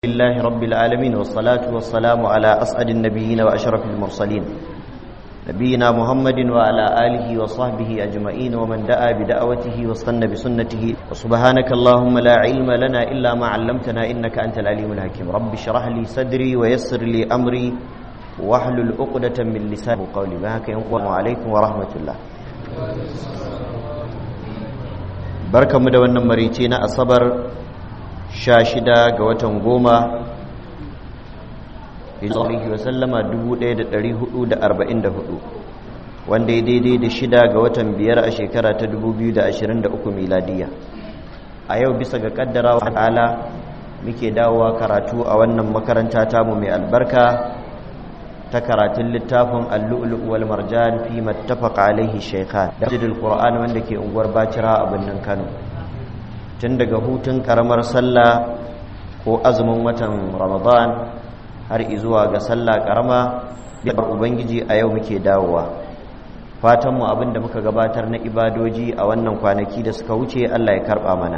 لله رب العالمين والصلاة والسلام على أسعد النبيين وأشرف المرسلين نبينا محمد وعلى آله وصحبه أجمعين ومن دعا بدعوته واستنى بسنته وسبحانك اللهم لا علم لنا إلا ما علمتنا إنك أنت العليم الحكيم رب اشرح لي صدري ويسر لي أمري واحلل عقدة من لساني قولي بهك السلام عليكم ورحمة الله بركة مدونة مريتين أصبر sha shida ga watan goma Alaihi wasallama dubu ɗaya da ɗari hudu da arba'in da hudu wanda ya daidai da shida ga watan biyar a shekara ta dubu biyu da ashirin da uku miladiya a yau bisa ga kaddara wa ta'ala muke dawowa karatu a wannan makaranta tamu mai albarka ta karatun littafin allu'ulu wal marjan fi mattafaqa alaihi shaykhan da qur'an wanda ke unguwar bacira a birnin kano tun daga hutun karamar sallah ko azumin watan ramadan har izuwa ga sallah karama biyar ubangiji a yau muke dawowa fatanmu abinda muka gabatar na ibadoji a wannan kwanaki da suka wuce allah ya karba mana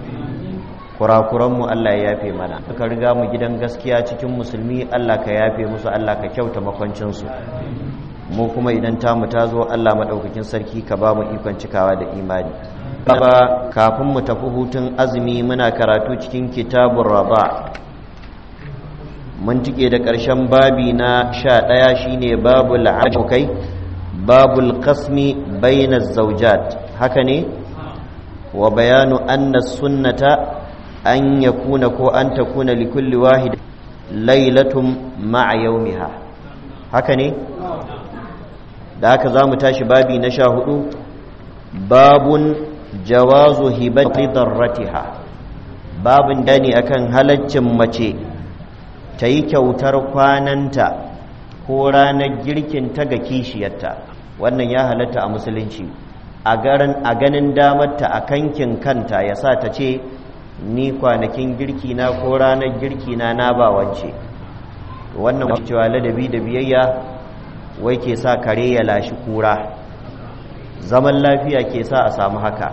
kurakuranmu allah ya yafe mana suka riga mu gidan gaskiya cikin musulmi allah ka yafe musu allah ka kyauta makwancinsu mu kuma idan tamu ta zo allah maɗaukakin sarki ka ba mu ikon cikawa da imani ba kafin mu tafi hutun azumi muna karatu cikin kitabun raba mun tike da ƙarshen babi na sha ɗaya shine babul abokai babul kasmi baina zaujat haka ne wa bayanu anna sunnata an yakuna ko an takuna likulli wahid lailatun ma'a yaumiha haka ne da haka za mu tashi babi na sha hudu babun jawazu hibati darratiha babin dani akan halaccin mace ta yi kyautar kwananta ko ranar girkin ta ga kishiyarta wannan ya halatta a musulunci a ganin damarta a kankin kanta ya sa ta ce ni kwanakin girki na ko ranar girki na na ba wance wannan cewa ladabi da biyayya wai ke sa kare ya lashi kura zaman lafiya ke sa a samu haka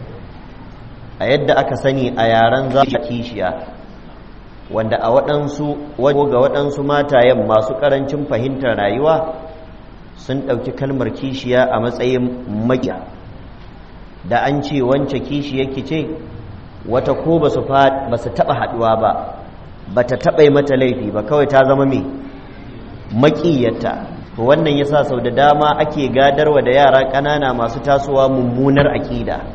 a yadda aka sani a yaren za a kishiya wanda a waɗansu ga waɗansu matayen masu ƙarancin fahimtar rayuwa sun ɗauki kalmar kishiya a matsayin makiya da an ce wance kishiyarki ce wata ko ba su taɓa haɗuwa ba ba ta taɓa mata laifi ba kawai ta zama mai maƙiyarta to wannan yasa sau da dama ake gadarwa da yara ƙanana masu tasowa mummunar aƙida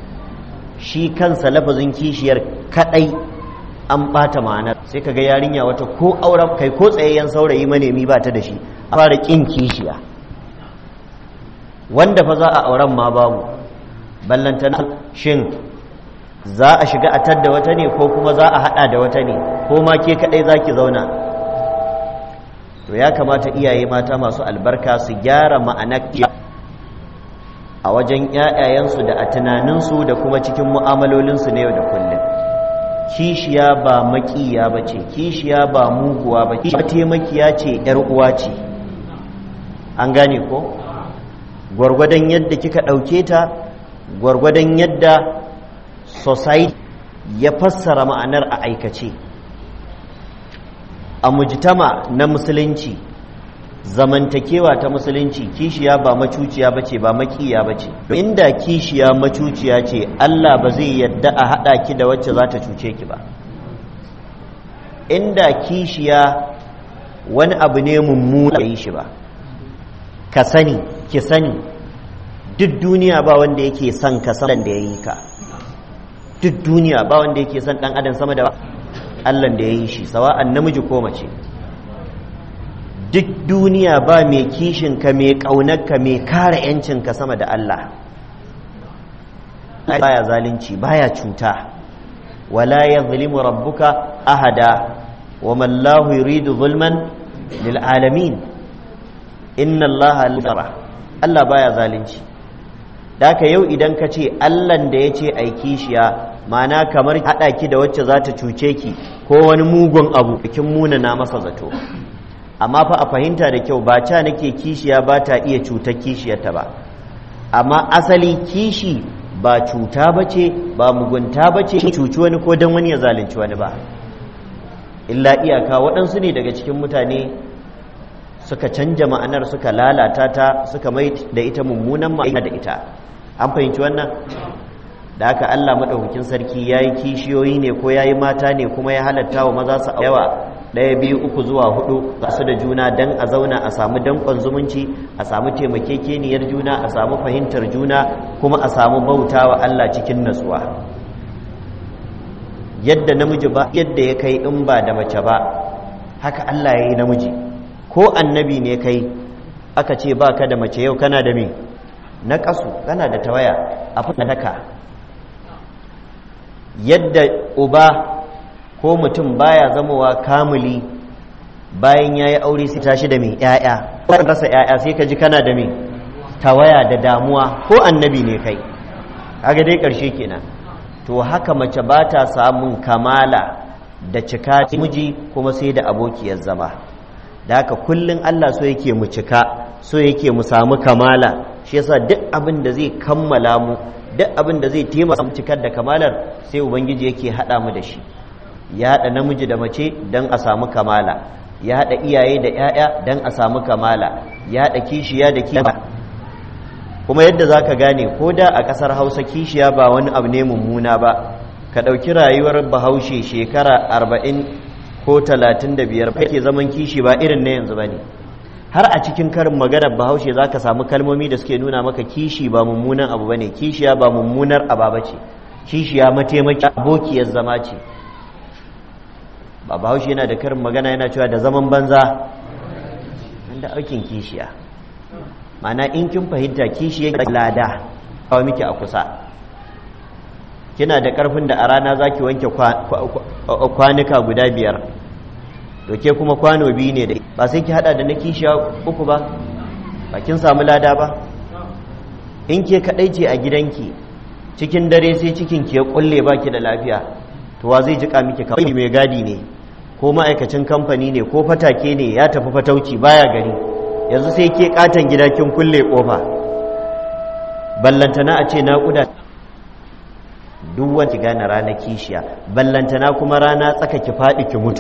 shi kansa lafazin kishiyar kaɗai an ɓata ma'anar sai kaga yarinya wata ko auren kai ko tsayayyen saurayi manemi ba ta da shi a fara ƙin kishiya wanda fa za a auren ma babu ballantana shin za a shiga a tadda wata ne ko kuma za a haɗa da wata ne ko ma ke kaɗai za ki zauna to ya kamata iyaye mata masu albarka su gyara ma'anar a wajen ‘ya'yayensu da a tunaninsu da kuma cikin mu'amalolinsu na yau da kullum kishiya ba makiya ba ce kishiya ba muguwa ba ce taimakiya ce ‘yar uwa ce an gane ko gwargwadon yadda kika ɗauke ta gwargwadon yadda society ya fassara ma'anar a aikace a mujtama na musulunci zamantakewa ta musulunci kishiya ba macuciya bace ba makiya bace inda kishiya macuciya ce Allah ba zai yadda a hada ki da wacce za ta cuce ki ba inda kishiya wani abu ne mummuna yi shi ba ka sani ki sani duk duniya ba wanda yake son ka san da yayi ka duk duniya ba wanda yake son dan adam sama da Allah da ya yi shi sawa'an namiji ko mace duk duniya ba mai kishinka mai ƙaunarka mai kare ‘yancinka sama da Allah baya zalunci baya cuta wala ya zulimu rabbuka ahada wa mallahu yuridu zulman lil alamin inna Allah lura Allah baya zalunci da yau idan ka ce Allahn da ya ce ai kishiya mana kamar haɗa ki da wacce za ta cuce ki ko wani mugun abu bikin muna na masa zato amma fa a fahimta da kyau ba ca nake kishiya ba ta iya cutar kishiyarta ba amma asali kishi ba cuta ba ce ba mugunta ba ce cuci wani ko don wani ya zalunci wani ba illa iyaka waɗansu ne daga cikin mutane suka canja ma'anar suka lalata ta suka mai da ita mummunan ma'ana da ita an fahimci wannan da haka Allah maɗaukakin sarki ya yi kishiyoyi ne ko ya yi mata ne kuma ya halatta wa maza su yawa ɗaya biyu uku zuwa hudu ga su da juna don a zauna a samu danƙon zumunci a samu taimakekeniyar juna a samu fahimtar juna kuma a samu bauta wa Allah cikin natsuwa yadda namiji ba yadda ya kai in ba da mace ba haka Allah ya yi namiji ko annabi ne kai aka ce ba ka da mace yau kana da me na ƙasu kana da tawaya a daka yadda uba ko mutum baya zamowa kamuli bayan ya yi aure sai tashi da mai ‘ya'ya ko rasa ‘ya'ya sai ka ji kana da mai tawaya da damuwa ko annabi ne kai kaga dai ƙarshe kenan to haka mace ba ta samun kamala da cika miji kuma sai da abokiyar zama da haka kullum Allah so yake mu cika so yake mu samu kamala shi yasa duk abin da zai kammala mu duk abin da zai taimaka mu cikar da kamalar sai ubangiji yake haɗa mu da shi ya haɗa namiji da mace don a samu kamala ya haɗa iyaye da 'ya'ya don a samu kamala ya haɗa kishiya da kishiya kuma yadda za ka gane ko da a ƙasar hausa kishiya ba wani abu ne mummuna ba ka ɗauki rayuwar bahaushe shekara arba'in ko talatin da biyar ke zaman kishi ba irin na yanzu ba ne har a cikin karin maganar bahaushe za ka samu kalmomi da suke nuna maka kishi ba mummunan abu ba ne kishiya ba mummunar ababa ce kishiya mataimaki abokiyar zama ce ba bahaushe yana da karin magana yana cewa da zaman banza da aikin kishiya mana in kin fahimta kishiya lada kawo miki a kusa kina da karfin da a rana za ki wanke kwanuka guda biyar to ke kuma kwano biyu ne da ba sai ki hada da na kishiya uku ba ba kin samu lada ba in ke kadai ce a gidanki cikin dare sai cikin ki ya kulle baki da lafiya to wa zai jika miki kawai mai gadi ne ko ma'aikacin kamfani ne ko fatake ne ya tafi fatauci baya gari yanzu sai ke katon gida kin kulle kofa ballantana a ce naƙuda duk wanda gane rana kishiya ballantana kuma rana tsaka ki faɗi ki mutu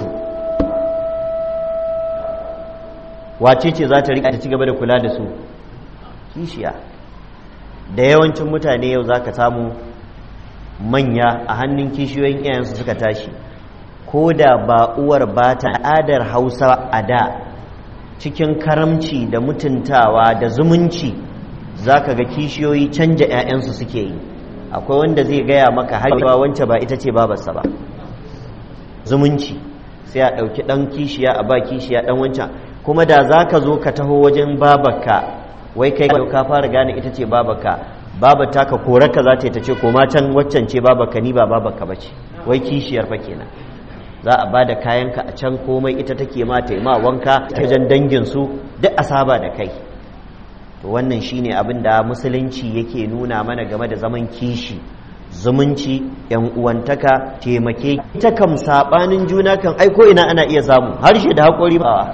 wace ce za ta riƙa ta ci gaba da kula da su kishiya da yawancin mutane yau za ka samu manya a hannun kishiyoyin iyayensu suka tashi ko da ba uwar ba ta al'adar hausa a da cikin karamci da mutuntawa da zumunci za ka ga kishiyoyi canja 'ya'yansu suke yi akwai wanda zai gaya maka haihuwa wance ba ita ce babarsa ba zumunci sai a ɗauki ɗan kishiya a ba kishiya ɗan wancan kuma da za ka zo ka taho wajen babarka wai kai ka fara gane ita ce babarka babar ta ka korarka za ta yi ta ce koma can waccan ce babarka ni ba babarka ba ce wai kishiyar fa kenan za a ba da kayanka a can komai ita take ma taima wanka wajen danginsu duk a saba da kai to wannan shine abin da musulunci yake nuna mana game da zaman kishi zumunci yan uwantaka taimake ita kam sabanin juna kan aiko ina ana iya samu harshe da haƙori ba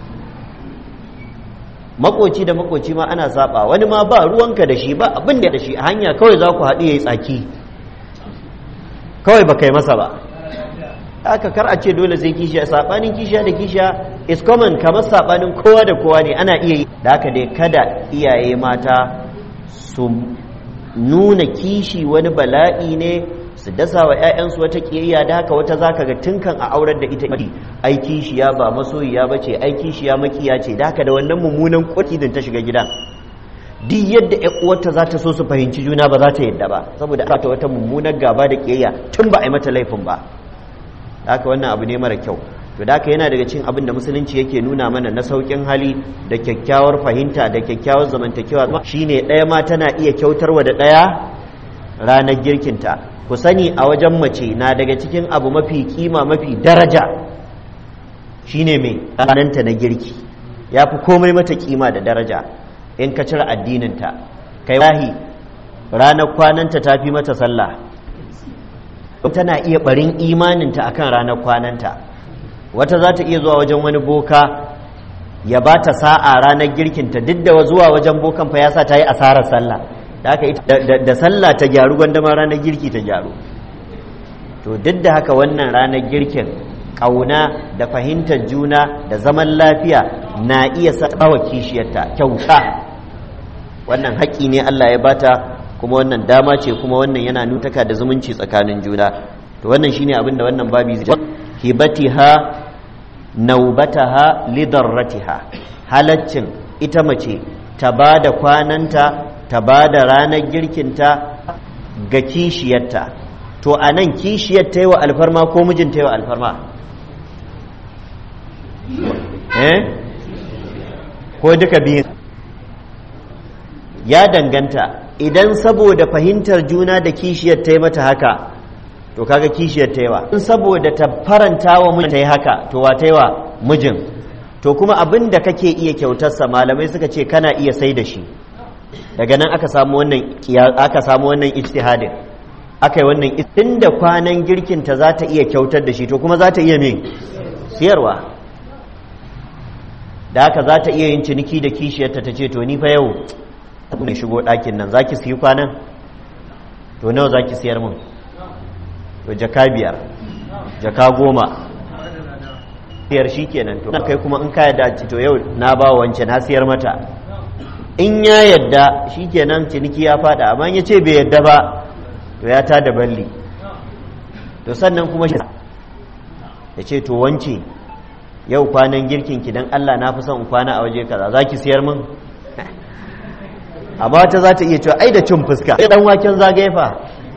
makoci da makoci ma ana saba wani ma ba ruwanka da shi ba abin da shi a hanya kawai za ku haɗu ya yi tsaki kawai ba kai masa ba aka kar a ce dole sai kishiya sabanin kishiya da kishiya is common kamar sabanin kowa da kowa ne ana iya yi da haka dai kada iyaye mata su nuna kishi wani bala'i ne su dasa wa 'ya'yansu wata kiyayya da haka wata zaka ga tunkan a aurar da ita ai kishiya ba masoyiya ba ce ai kishiya makiya ce da haka da wannan mummunan kwatidin ta shiga gidan duk yadda ƴan uwarta za ta so su fahimci juna ba za ta yadda ba saboda ta wata mummunar gaba da kiyayya tun ba a yi mata laifin ba haka wannan abu ne mara kyau to da yana daga cikin abin da musulunci yake nuna mana na saukin hali da kyakkyawar fahimta da kyakkyawar zamantakewa shine ɗaya ma tana iya kyautarwa da ɗaya ranar girkinta ku sani a wajen mace na daga cikin abu mafi kima mafi daraja shine mai rananta na girki ya fi komai mata kima da daraja in ka cire addininta kai wahi ranar kwananta ta fi mata sallah tana iya barin imaninta akan ranar kwananta wata za ta iya zuwa wajen wani boka ya ba ta sa'a ranar girkinta duk da zuwa wajen bokan fa ya sa ta yi asarar sallah da haka da sallah ta gyaru gwandama ranar girki ta gyaru to duk da haka wannan ranar girkin ƙauna da fahimtar juna da zaman lafiya na iya saɓawa kishiyarta kyauta wannan haƙƙi ne Allah ya bata kuma wannan dama ce kuma wannan yana nutaka da zumunci tsakanin juna to wannan shine abin da wannan babi zai hibatiha naubataha lidarratiha halaccin ita mace ta ba da kwananta ta ba da ranar girkinta ga kishiyarta to a nan kishiyar ta yi wa alfarma ko mijin ta yi wa alfarma eh ko duka biyu ya danganta idan saboda fahimtar juna da kishiyar ta yi mata haka to kaga kishiyar ta yi wa in saboda ta faranta wa mijin ta yi haka to wa ta yi wa mijin to kuma abin da kake iya kyautarsa malamai suka ce kana iya sai da shi daga nan aka samu wannan aka samu wannan ijtihadin aka yi wannan inda kwanan girkinta za ta iya kyautar da shi to kuma za ta iya me siyarwa da haka za ta iya yin ciniki da kishiyarta ta ce to ni fa yau ne shigo ɗakin nan za ki siyi kwanan to nawa za ki siyar mun to jaka biyar jaka goma siyar shi kenan to kai kuma in ka yadda to yau na ba wance na siyar mata in ya yadda shi kenan ciniki ya fada amma ya ce bai yadda ba to ya ta da balli to sannan kuma shi ya ce to wance yau kwanan girkin ki dan Allah na fi son in kwana a waje kaza za ki siyar min amma ta za ta iya cewa ai da cin fuska sai dan waken zagaye fa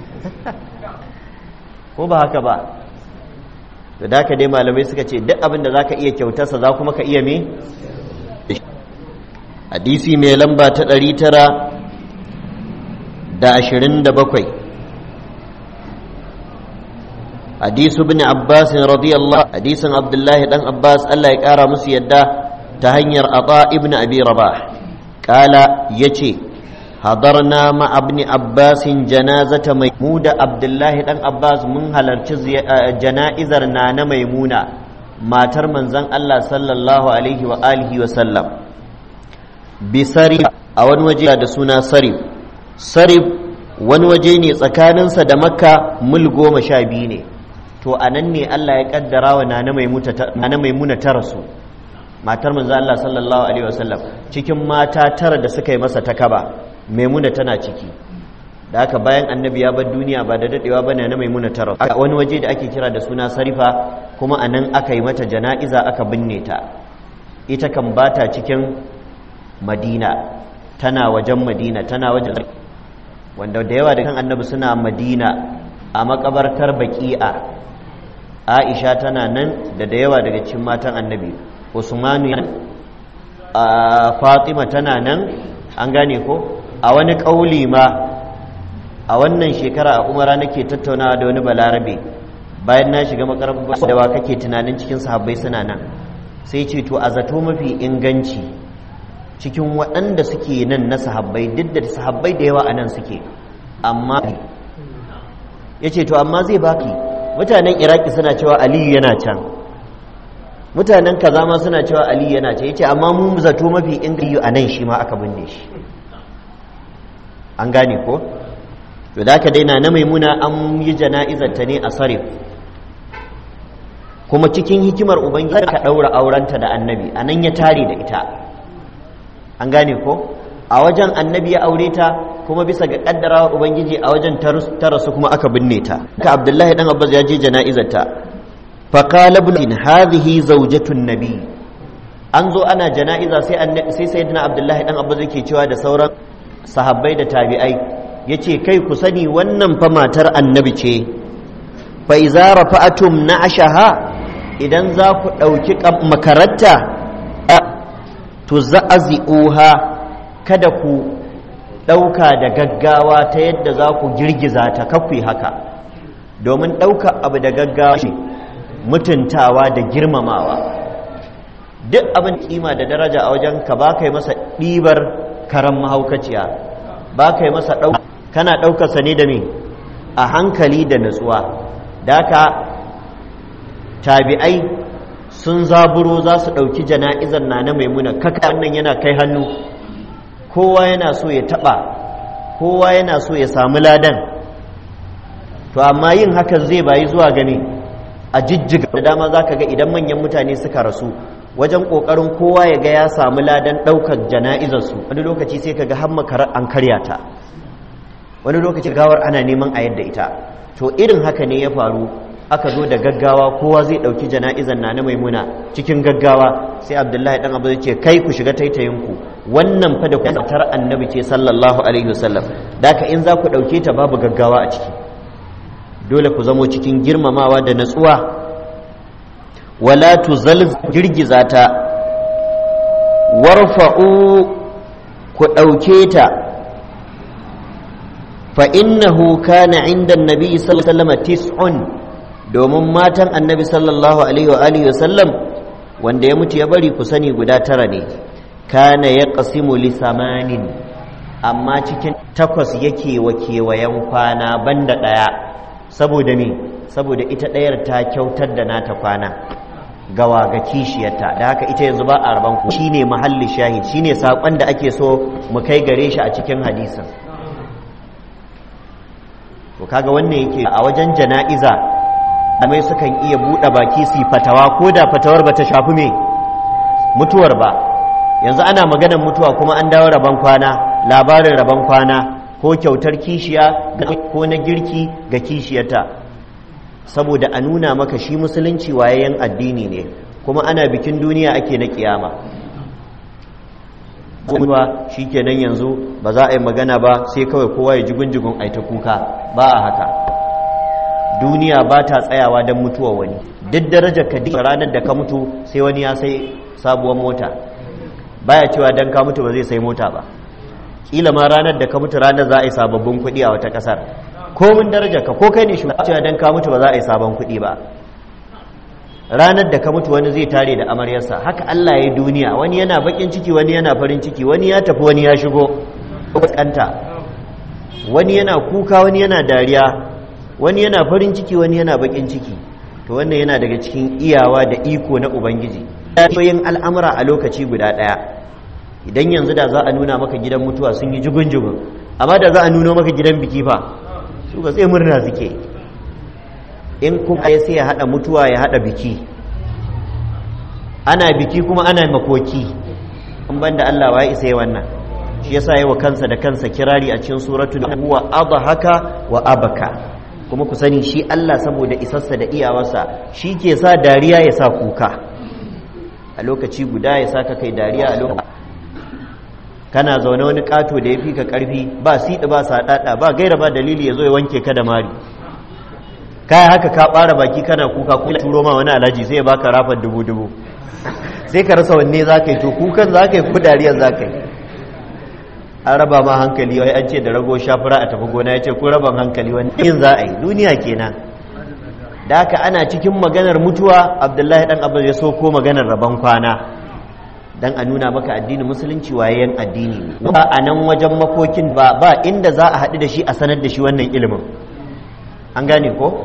ko ba haka ba to da ka dai malamai suka ce duk abin da za ka iya kyautarsa za kuma ka iya me hadisi mai lamba ta ɗari tara da ashirin da bakwai hadisu bin abbas radiyallahu hadisin abdullahi dan abbas allah ya ƙara musu yadda ta hanyar ata ibn abi rabah kala ya ce hadarna ma abni abbasin janazata maimuda abdullahi dan abbas mun halarci jana'izar na na maimuna matar manzon allah sallallahu alaihi wa alihi wa sallam bisari a wani waje da suna sarif sarif wani waje ne tsakaninsa da makka mil goma sha biyu ne to a nan ne allah ya kaddara wa nana maimuna ta rasu matar manzo allah sallallahu alaihi wasallam cikin mata tara da suka yi masa takaba maimuna tana ciki da haka bayan annabi ya bar duniya ba da dadewa ba na maimuna ta rasu a wani waje da ake kira da suna sarifa kuma a nan aka yi mata jana'iza aka binne ta ita kan bata cikin madina tana wajen madina tana wajen wanda da yawa da kan annabi suna madina a makabartar baki'a aisha tana nan da da yawa daga cikin matan annabi usmanu a fatima tana nan an gane ko a wani ƙauli ma a wannan shekara a umara nake tattaunawa da wani balarabe bayan na shiga makarantar da wa kake tunanin cikin sahabbai suna nan sai ce to a zato mafi inganci cikin waɗanda suke nan na sahabbai duk da sahabbai da yawa a nan suke amma ya ce to amma zai baki mutanen iraki suna cewa aliyu yana can mutanen kaza ma suna cewa aliyu yana can ya ce amma mu zato mafi inganci a nan shi ma aka binne shi an gane ko to da aka daina na maimuna an yi jana'izar ta ne a sarif kuma cikin hikimar ubangiji ka ɗaura aurenta da annabi a nan ya tare da ita an gane ko a wajen annabi ya aure ta kuma bisa ga kaddarawa ubangiji a wajen ta rasu kuma aka binne ta ka abdullahi dan abbas ya je jana'izar ta fa qala ibn hadhihi zawjatun nabi an zo ana jana'iza sai sai sayyidina abdullahi dan abbas yake cewa da sauran sahabbai da tabi'ai yace kai ku sani wannan fa matar annabi ce fa iza rafa'atum na'ashaha idan za ku ɗauki makaranta to za'azi'uha kada ku ɗauka da gaggawa ta yadda za ku girgiza ta kakwai haka domin ɗauka abu da gaggawa shi mutuntawa da girmamawa duk abin kima da daraja a wajen ka ba kai masa ɗibar karan mahaukaciya ba kai masa ɗauka kana ɗaukarsa ne da me a hankali da natsuwa da ka tabi'ai sun zaburo za su ɗauki jana'izar na na maimuna kaka wannan yana kai hannu kowa yana so ya taɓa kowa yana so ya samu ladan to amma yin hakan zai bayi zuwa gani a jijjiga da dama za ka ga idan manyan mutane suka rasu wajen ƙoƙarin kowa ya ga ya samu ladan ɗaukar jana'izarsu wani lokaci sai ka ga har makarar an karya ta wani lokaci gawar ana neman a yadda ita to irin haka ne ya faru aka zo da gaggawa kowa zai ɗauki jana'izar na na maimuna cikin gaggawa sai abdullahi ɗan abu ce kai ku shiga taitayinku wannan fa da kusantar annabi ce sallallahu alaihi wasallam da haka in za ku ɗauke ta babu gaggawa a ciki dole ku zamo cikin girmamawa da natsuwa wala tuzal girgiza ta warfa'u ku ɗauke ta fa innahu kana inda annabi sallallahu alaihi wasallam tis'un domin matan annabi sallallahu alaihi wa alihi wasallam wanda ya mutu ya bari ku sani guda tara ne kana ya qasimu li samanin amma cikin takwas yake wa kewayen kwana banda ɗaya saboda me saboda ita ɗayar ta kyautar da nata kwana gawa ga kishiyarta da haka ita yanzu ba a raban ku shine mahalli shahid shine sakon da ake so mu kai gare shi a cikin hadisin to kaga wannan yake a wajen jana'iza amai sukan iya buɗe baki su fatawa ko da fatawar ba ta shafi me mutuwar ba yanzu ana maganar mutuwa kuma an dawo rabon kwana labarin rabon kwana ko kyautar kishiya ko na girki ga kishiyarta saboda a nuna maka shi musulunci wayayen addini ne kuma ana bikin duniya ake na kiyama kuma shi kenan yanzu ba za a yi magana ba sai kawai kowa ya jigun-jigun aita kuka ba a haka duniya ba ta tsayawa don mutuwa wani duk darajar ka ranar da ka mutu sai wani ya sai sabuwar mota baya cewa don ka mutu ba zai sai mota ba kila ma ranar da ka mutu ranar za a yi sababbin kuɗi a wata ƙasar komin darajar ka ko kai ne shugaba cewa dan ka mutu ba za a yi sabon kuɗi ba ranar da ka mutu wani zai tare da amaryarsa haka Allah ya duniya wani yana bakin ciki wani yana farin ciki wani ya tafi wani ya shigo kanta wani yana kuka wani yana dariya wani yana farin ciki wani yana bakin ciki to wannan yana daga cikin iyawa da iko na ubangiji yin al'amura a lokaci guda ɗaya idan yanzu da za a nuna maka gidan mutuwa sun yi jugun-jugun amma da za a nuna maka gidan biki fa su ba sai murna suke in kuma ya sai ya hada mutuwa ya hada biki ana biki kuma ana makoki in banda Allah wa isa yi wannan shi yasa yi wa kansa da kansa kirari a cikin suratul huwa adhaka wa abaka kuma ku sani shi Allah saboda isarsa da iyawarsa shi ke sa dariya ya sa kuka a lokaci guda ya sa ka kai dariya a lokaci kana zaune wani kato da ya fi ka karfi ba siɗi ba saɗaɗa ba gaira ba dalili ya zo ya wanke ka da mari kaya haka ka ɓara baki kana kuka kuma turo ma wani alhaji sai ya baka rafar dubu dubu sai ka rasa wanne za ka yi to kukan za ka yi ko dariyar za ka yi an raba ma hankali wai an ce da rago shafura a tafi gona ya ce ko raban hankali wani yin za a yi duniya kenan da haka ana cikin maganar mutuwa abdullahi dan abu ya so ko maganar rabon kwana dan a nuna maka addinin musulunci wayayen addini ne ba a nan wajen makokin ba ba inda za a haɗu da shi a sanar da shi wannan ilimin an gane ko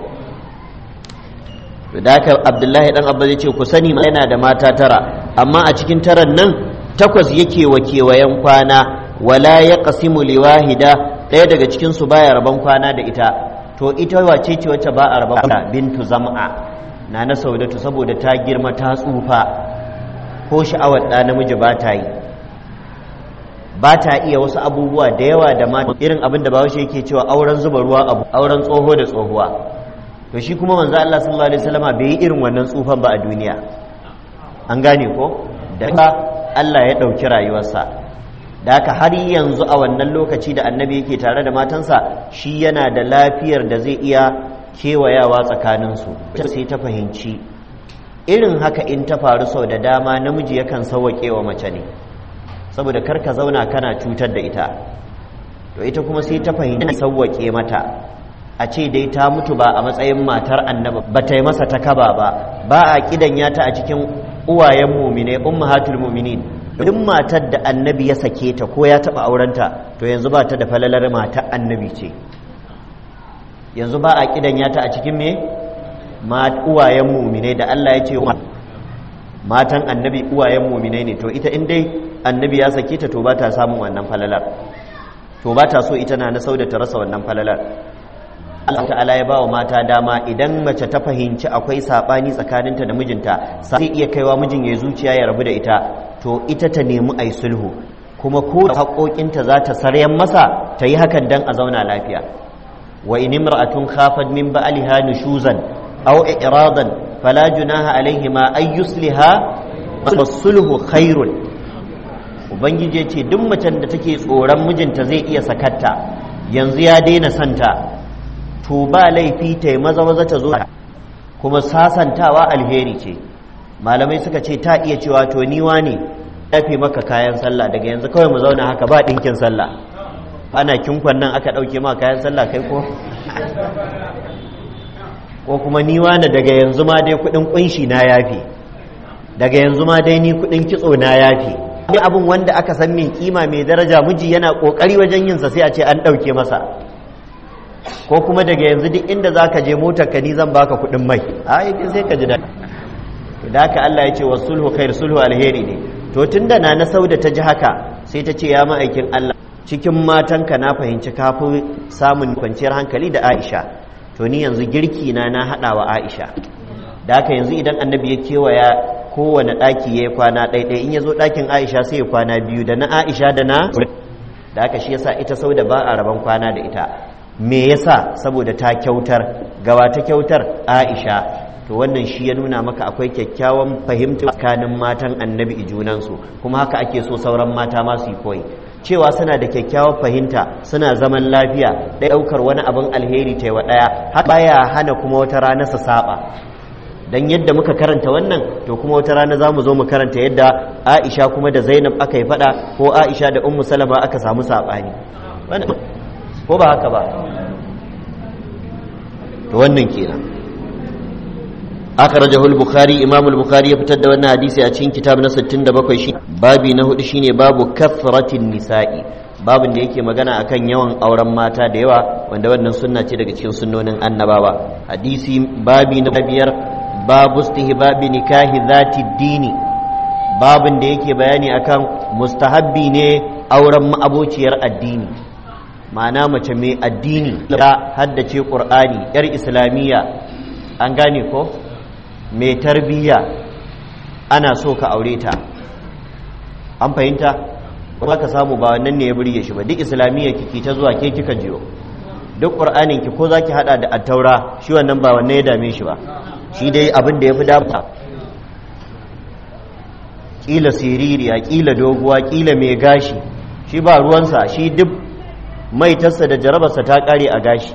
da haka abdullahi dan abba zai ce ku sani ma yana da mata tara amma a cikin taran nan takwas yake wa kewayen kwana wala ya qasimu liwahida ɗaya daga cikin su baya rabon kwana da ita to ita wace ce wacce ba a rabon kwana bintu zam'a na na saudatu saboda ta girma ta tsufa ko sha'awar ɗa namiji ba ta yi ba ta iya wasu abubuwa da yawa da mata irin abin da bawashi yake cewa auren zuba ruwa abu auren tsoho da tsohuwa to shi kuma manzo Allah sallallahu alaihi wasallama bai yi irin wannan tsufan ba a duniya an gane ko da Allah ya ɗauki rayuwarsa da haka har yanzu a wannan lokaci da annabi yake tare da matansa shi yana da lafiyar da zai iya kewayawa tsakaninsu sai ta fahimci irin haka in ta faru sau da dama namiji yakan sauwaƙe wa mace ne saboda karka zauna kana cutar da ita to ita kuma sai ta fahimci sauwaƙe mata a ce dai ta mutu ba a matsayin matar annaba ba ta yi masa takaba ba ba a kidan ya ta a cikin uwayen mumine ummahatul muminin duk matar da annabi ya sake ta ko ya taba aurenta to yanzu ba ta da falalar matar annabi ce yanzu ba a kidan ya ta a cikin me uwayen mumine da Allah ya ce matan annabi uwayen mumine ne to ita in dai annabi ya sake ta to ba ta samun wannan falalar to ba ta so ita na na sauda ta rasa wannan falalar Allah ta'ala ya bawa mata dama idan mace ta fahimci akwai sabani tsakaninta da mijinta sai iya kaiwa mijin ya zuciya ya rabu da ita to ita ta nemi ai sulhu kuma ko haƙoƙinta za ta saryan masa ta yi hakan dan a zauna lafiya wa in imra'atun khafat min ba'liha nushuzan aw i'radan fala junaha alaihima ay yusliha was-sulhu khairun ubangiji ya ce duk macen da take tsoron mijinta zai iya sakatta yanzu ya daina santa to ba laifi ta yi maza maza ta zo kuma sasantawa alheri ce malamai suka ce ta iya cewa to ni ne yafe maka kayan sallah daga yanzu kawai mu zauna haka ba ɗinkin sallah ana kinkon nan aka ɗauke ma kayan sallah kai ko ko kuma ni wane daga yanzu ma dai kuɗin ƙunshi na yafe daga yanzu ma dai ni kuɗin kitso na yafe ni abin wanda aka san mai kima mai daraja miji yana kokari wajen yinsa sai a ce an ɗauke masa ko kuma daga yanzu duk inda za ka je motar ka ni zan baka kuɗin mai a yi sai ka ji daɗi da haka Allah ya ce wa sulhu khair sulhu alheri ne to tunda na na sauda ta ji haka sai ta ce ya ma'aikin Allah cikin matanka na fahimci kafi samun kwanciyar hankali da Aisha to ni yanzu girki na na haɗa wa Aisha da haka yanzu idan annabi ya kewaya kowane ɗaki ya yi kwana ɗaiɗai in ya zo ɗakin aisha sai ya kwana biyu da na aisha da na da aka shi yasa ita sau da ba a rabon kwana da ita me yasa saboda ta kyautar gawa ta kyautar aisha to wannan shi ya nuna maka akwai kyakkyawan fahimta tsakanin matan annabi junansu kuma haka ake so sauran mata ma su yi koyi cewa suna da kyakkyawar fahimta suna zaman lafiya ɗaya ɗaukar wani abin alheri ta wa ɗaya haka baya hana kuma wata rana su saba dan yadda muka karanta wannan to kuma wata rana za mu zo mu karanta yadda aisha kuma da zainab aka yi fada ko aisha da ummu salama aka samu saɓani ko ba haka ba to wannan kenan akhrajahu al-bukhari imam al-bukhari ya fitar da wannan hadisi a cikin kitab na 67 shi babi na hudu shine babu kathratin nisa'i babin da yake magana akan yawan auren mata da yawa wanda wannan sunna ce daga cikin sunnonin annabawa hadisi babi na biyar babu istihbabi nikahi zati dini babin da yake bayani akan mustahabbi ne auren ma'abociyar addini ma'ana mace mai addini ta haddace qur'ani yar islamiyya an gane ko mai tarbiyya ana so ka aure ta an fahimta kuma ka samu ba wannan ne ya burge shi ba duk islamiyya kiki ta zuwa ke kika jiyo duk qur'anin ki ko zaki hada da attaura shi wannan ba wannan ya dame shi ba shi dai abin da ya fi damuwa ƙila siririya ƙila doguwa ƙila mai gashi shi ba ruwansa shi duk maitarsa da jarabarsa ta ƙare a gashi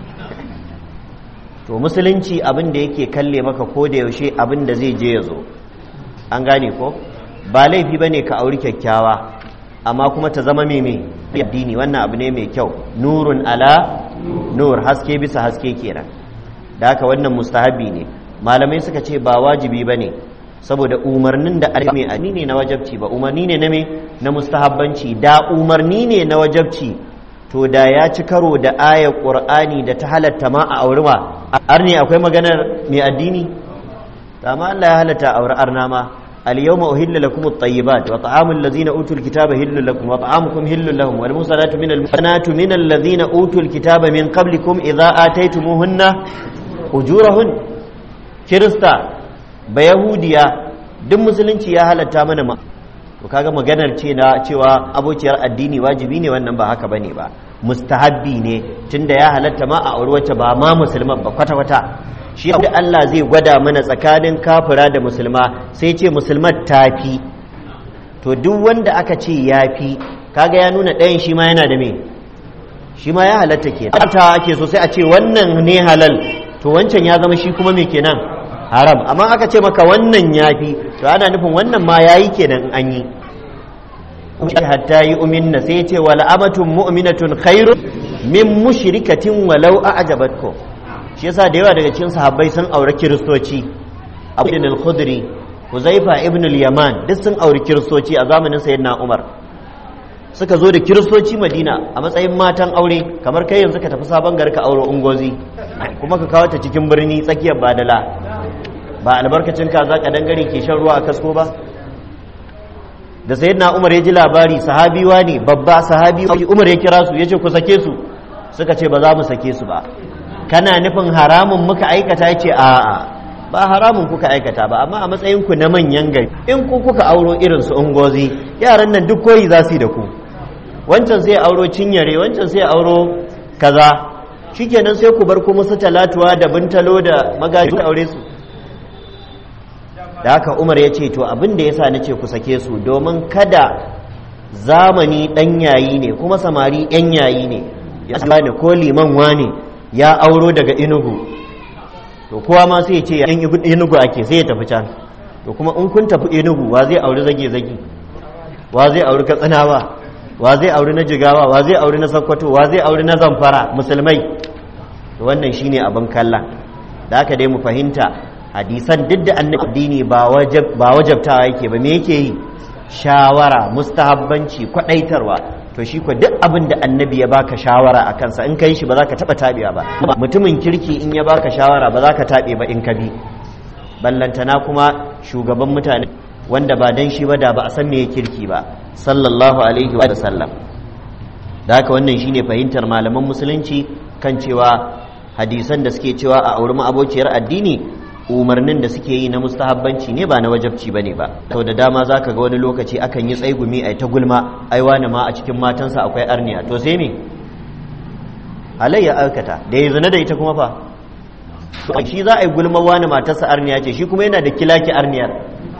to musulunci abin da yake kalle maka ko da yaushe abin da zai je ya zo an gane ko ba laifi ba ne ka auri kyakkyawa amma kuma ta zama mai addini wannan abu ne mai kyau nurun ala nur haske bisa haske kenan da haka wannan mustahabi ne malamai suka ce ba wajibi ba ne saboda umarnin da mai ani ne na wajabci ba umarni ne na me na mustahabbanci da umarni ne na wajabci to da ya ci karo da ayar qur'ani da ta halatta ma a auri ma ar ne akwai maganar mai addini amma Allah ya halatta auri arna ma اليوم أهل لكم الطيبات وطعام الذين أوتوا الكتاب هل لكم وطعامكم هل لهم والمحصنات من المحصنات من الذين أوتوا الكتاب من قبلكم إذا آتيتموهن أجورهن كرستا بيهوديا duk musulunci ya halatta mana ma to kaga maganar ce na cewa abociyar addini wajibi ne wannan ba haka bane ba mustahabbi ne tunda ya halatta ma a auri wacce ba ma musulman ba kwata kwata shi da Allah zai gwada mana tsakanin kafira da musulma sai ce musulmar tafi to duk wanda aka ce yafi kaga ya nuna ɗayan shi ma yana da me shi ma ya halatta ke ta ake so sai a ce wannan ne halal to wancan ya zama shi kuma me kenan haram amma aka ce maka wannan yafi to ana nufin wannan ma yayi kenan an yi hatta yi uminna sai ya ce wal amatun mu'minatun khairu min mushrikatin walau a'jabatkum shi yasa da yawa daga cikin sahabbai sun aure kiristoci abu ibn al-khudri huzaifa ibn al-yaman duk sun aure kiristoci a zamanin sayyidina umar suka zo da kiristoci madina a matsayin matan aure kamar kai yanzu ka tafi sabon gari ka aure ungozi kuma ka kawo ta cikin birni tsakiyar badala ba albarkacin ka za ka dangare ke shan ruwa a kasko ba da sayyidina umar ya ji labari sahabiwa ne babba sahabi umar ya kira su ya ce ku sake su suka ce ba za mu sake su ba kana nufin haramun muka aikata ya ce a'a ba haramun kuka aikata ba amma a matsayinku na manyan gari in ku kuka auro irin su ungozi yaran nan duk koyi za su yi da ku wancan sai auro cinyare wancan sai auro kaza shikenan sai ku bar kuma su talatuwa da bintalo da magaji aure su da haka umar ya ce to abin da ya sa na ce ku sake su domin kada zamani ɗan yayi ne kuma samari ɗan yayi ne ya ne ko liman wane ya auro daga inugu to kowa ma sai ya ce yan inugu ake sai ya tafi can to kuma in kun tafi inugu wa zai auri zage-zage wa zai auri katsinawa wa zai auri na jigawa wa zai auri na sakkwato wa zai auri na zamfara musulmai to wannan shine abin kalla da haka dai mu fahimta hadisan duk da annabi addini ba wajabtawa yake ba me yake yi shawara mustahabbanci kwadaitarwa to shi ko duk abin da annabi ya baka shawara a kansa in kai shi ba za ka taba tabewa ba mutumin kirki in ya baka shawara ba za ka tabe ba in ka bi ballantana kuma shugaban mutane wanda ba dan shi ba da ba a san me kirki ba sallallahu alaihi wa sallam da haka wannan shine fahimtar malaman musulunci kan cewa hadisan da suke cewa a auri abokiyar addini umarnin da suke yi na mustahabbanci ne ba na wajabci ba ne ba sau da dama za ka ga wani lokaci akan yi tsaigumi a ta gulma ai wani ma a cikin matansa akwai arniya to sai me halayya aikata da ya zina da ita kuma fa to shi za a yi gulma wani matarsa arniya ce shi kuma yana da kilaki arniyar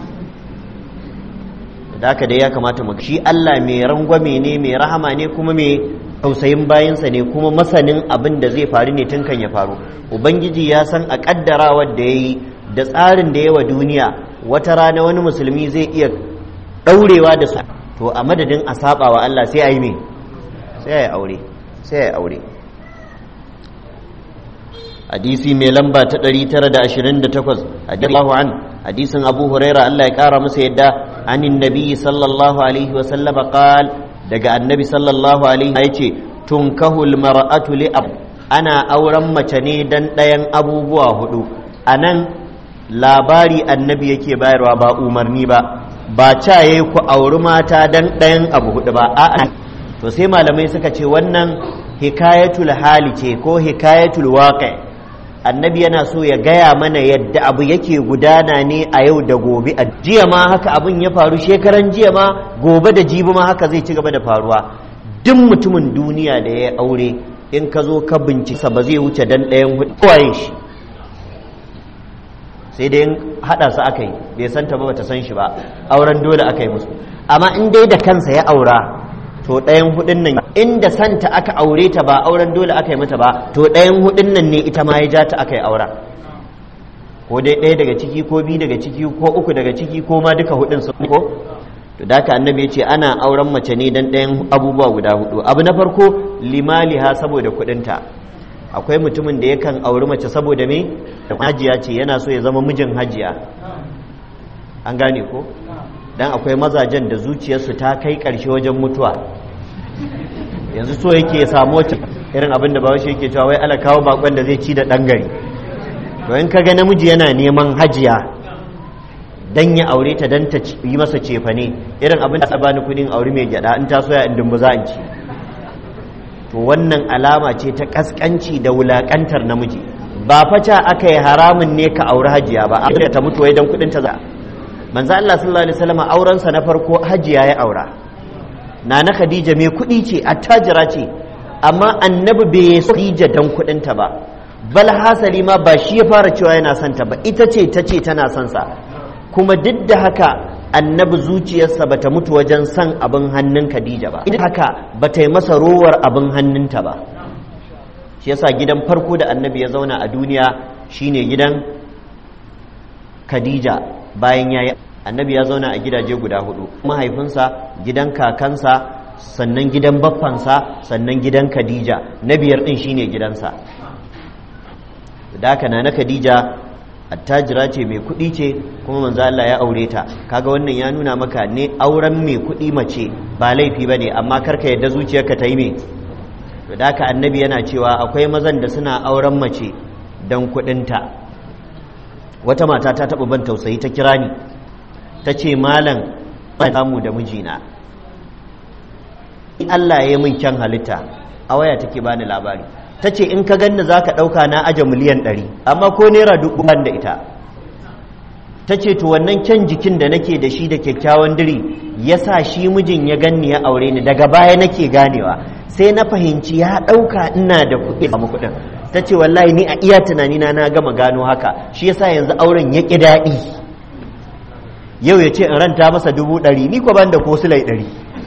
da haka dai ya kamata mu shi Allah mai rangwame ne mai rahama ne kuma mai tausayin bayansa ne kuma masanin abin da zai faru ne tun kan ya faru ubangiji ya san a kaddarawar da ya yi da tsarin da yawa duniya wata rana wani musulmi zai iya ɗaurewa da su to a madadin a saba wa Allah sai a yi me sai a yi aure sai a yi aure hadisi mai lamba ta 928 hadallahu an hadisin abu huraira Allah ya kara masa yadda anin nabi sallallahu alaihi wa sallama qal daga annabi sallallahu alaihi ya ce tunkahul mar'atu li ab ana auren mace ne dan ɗayan abubuwa hudu anan labari annabi yake bayarwa ba umarni ba ba ca yayi ku auri mata dan ɗayan abu hudu ba a'a to sai malamai suka ce wannan hikayatul hali ce ko hikayatul waqi' annabi yana so ya gaya mana yadda abu yake gudana ne a yau da gobe a jiya ma haka abin ya faru shekaran jiya ma gobe da jibi ma haka zai ci gaba da faruwa duk mutumin duniya da ya aure in ka zo ka bincika ba zai wuce dan ɗayan hudu kowaye shi sai dai haɗa su aka yi bai san ta ba bata san shi ba auren dole aka yi musu amma in dai da kansa ya aura to ɗayan hudun nan inda santa aka aure ta ba auren dole aka yi mata ba to ɗayan hudun nan ne ita ma ya ja ta aka yi aura ko dai ɗaya daga ciki ko biyu daga ciki ko uku daga ciki ko ma duka hudun su ko to da haka annabi ya ce ana auren mace ne dan ɗayan abubuwa guda hudu abu na farko limaliha saboda kuɗinta akwai mutumin da yakan auri mace saboda me hajiya ce yana so ya zama mijin hajiya an gane ko dan akwai mazajen da zuciyarsu ta kai ƙarshe wajen mutuwa yanzu so yake ya samu wacce irin abin da bawashi yake cewa wai ala kawo bakon da zai ci da ɗan gari to in kaga namiji yana neman hajiya dan ya aure ta dan ta yi masa cefane irin abin da ta bani kudin aure mai gyada in ta soya in dumbu za in ci to wannan alama ce ta kaskanci da wulakantar namiji ba faca aka yi haramun ne ka aure hajiya ba a ta mutu wai dan kudin ta za manzo Allah sallallahu alaihi wasallam aurensa na farko hajiya ya aura nana Khadija mai kuɗi ce attajira ce amma annabi bai so Khadija dan kuɗin ta ba bal hasali ma ba shi ya fara cewa yana son ta ba ita ce ta ce tana son sa kuma duk da haka annabi zuciyarsa bata mutu wajen son abin hannun Khadija ba ita haka bata yi masa rowar abin hannunta ba shi yasa gidan farko da annabi ya zauna a duniya shine gidan Khadija bayan ya yi annabi ya zauna a gidaje guda hudu mahaifinsa gidan kakansa sannan gidan baffansa sannan gidan khadija na biyar din shine gidansa da haka na na khadija attajira ce mai kuɗi ce kuma manzo Allah ya aure ta kaga wannan ya nuna maka ne auren mai kuɗi mace ba laifi bane amma karka yadda zuciyarka ta yi me to da haka annabi yana cewa akwai mazan da suna auren mace dan kuɗinta wata mata ta taɓa ban tausayi ta kira ni ta ce malam samu da mijina Allah ya yi min kyan halitta a waya take bani labari ta ce in ka ganni za ka ɗauka na aje miliyan ɗari amma ko naira dubu ban da ita ta ce to wannan kyan jikin da nake da shi da kyakkyawan diri ya sa shi mijin ya ganni ya aure ni daga baya nake ganewa sai na fahimci ya ɗauka ina da kuɗi a kuɗin ta ce wallahi ni a iya tunanina na gama gano haka shi yasa yanzu auren ya ƙi daɗi yau ya ce in ranta masa dubu ɗari ni ko ban da ko silai ɗari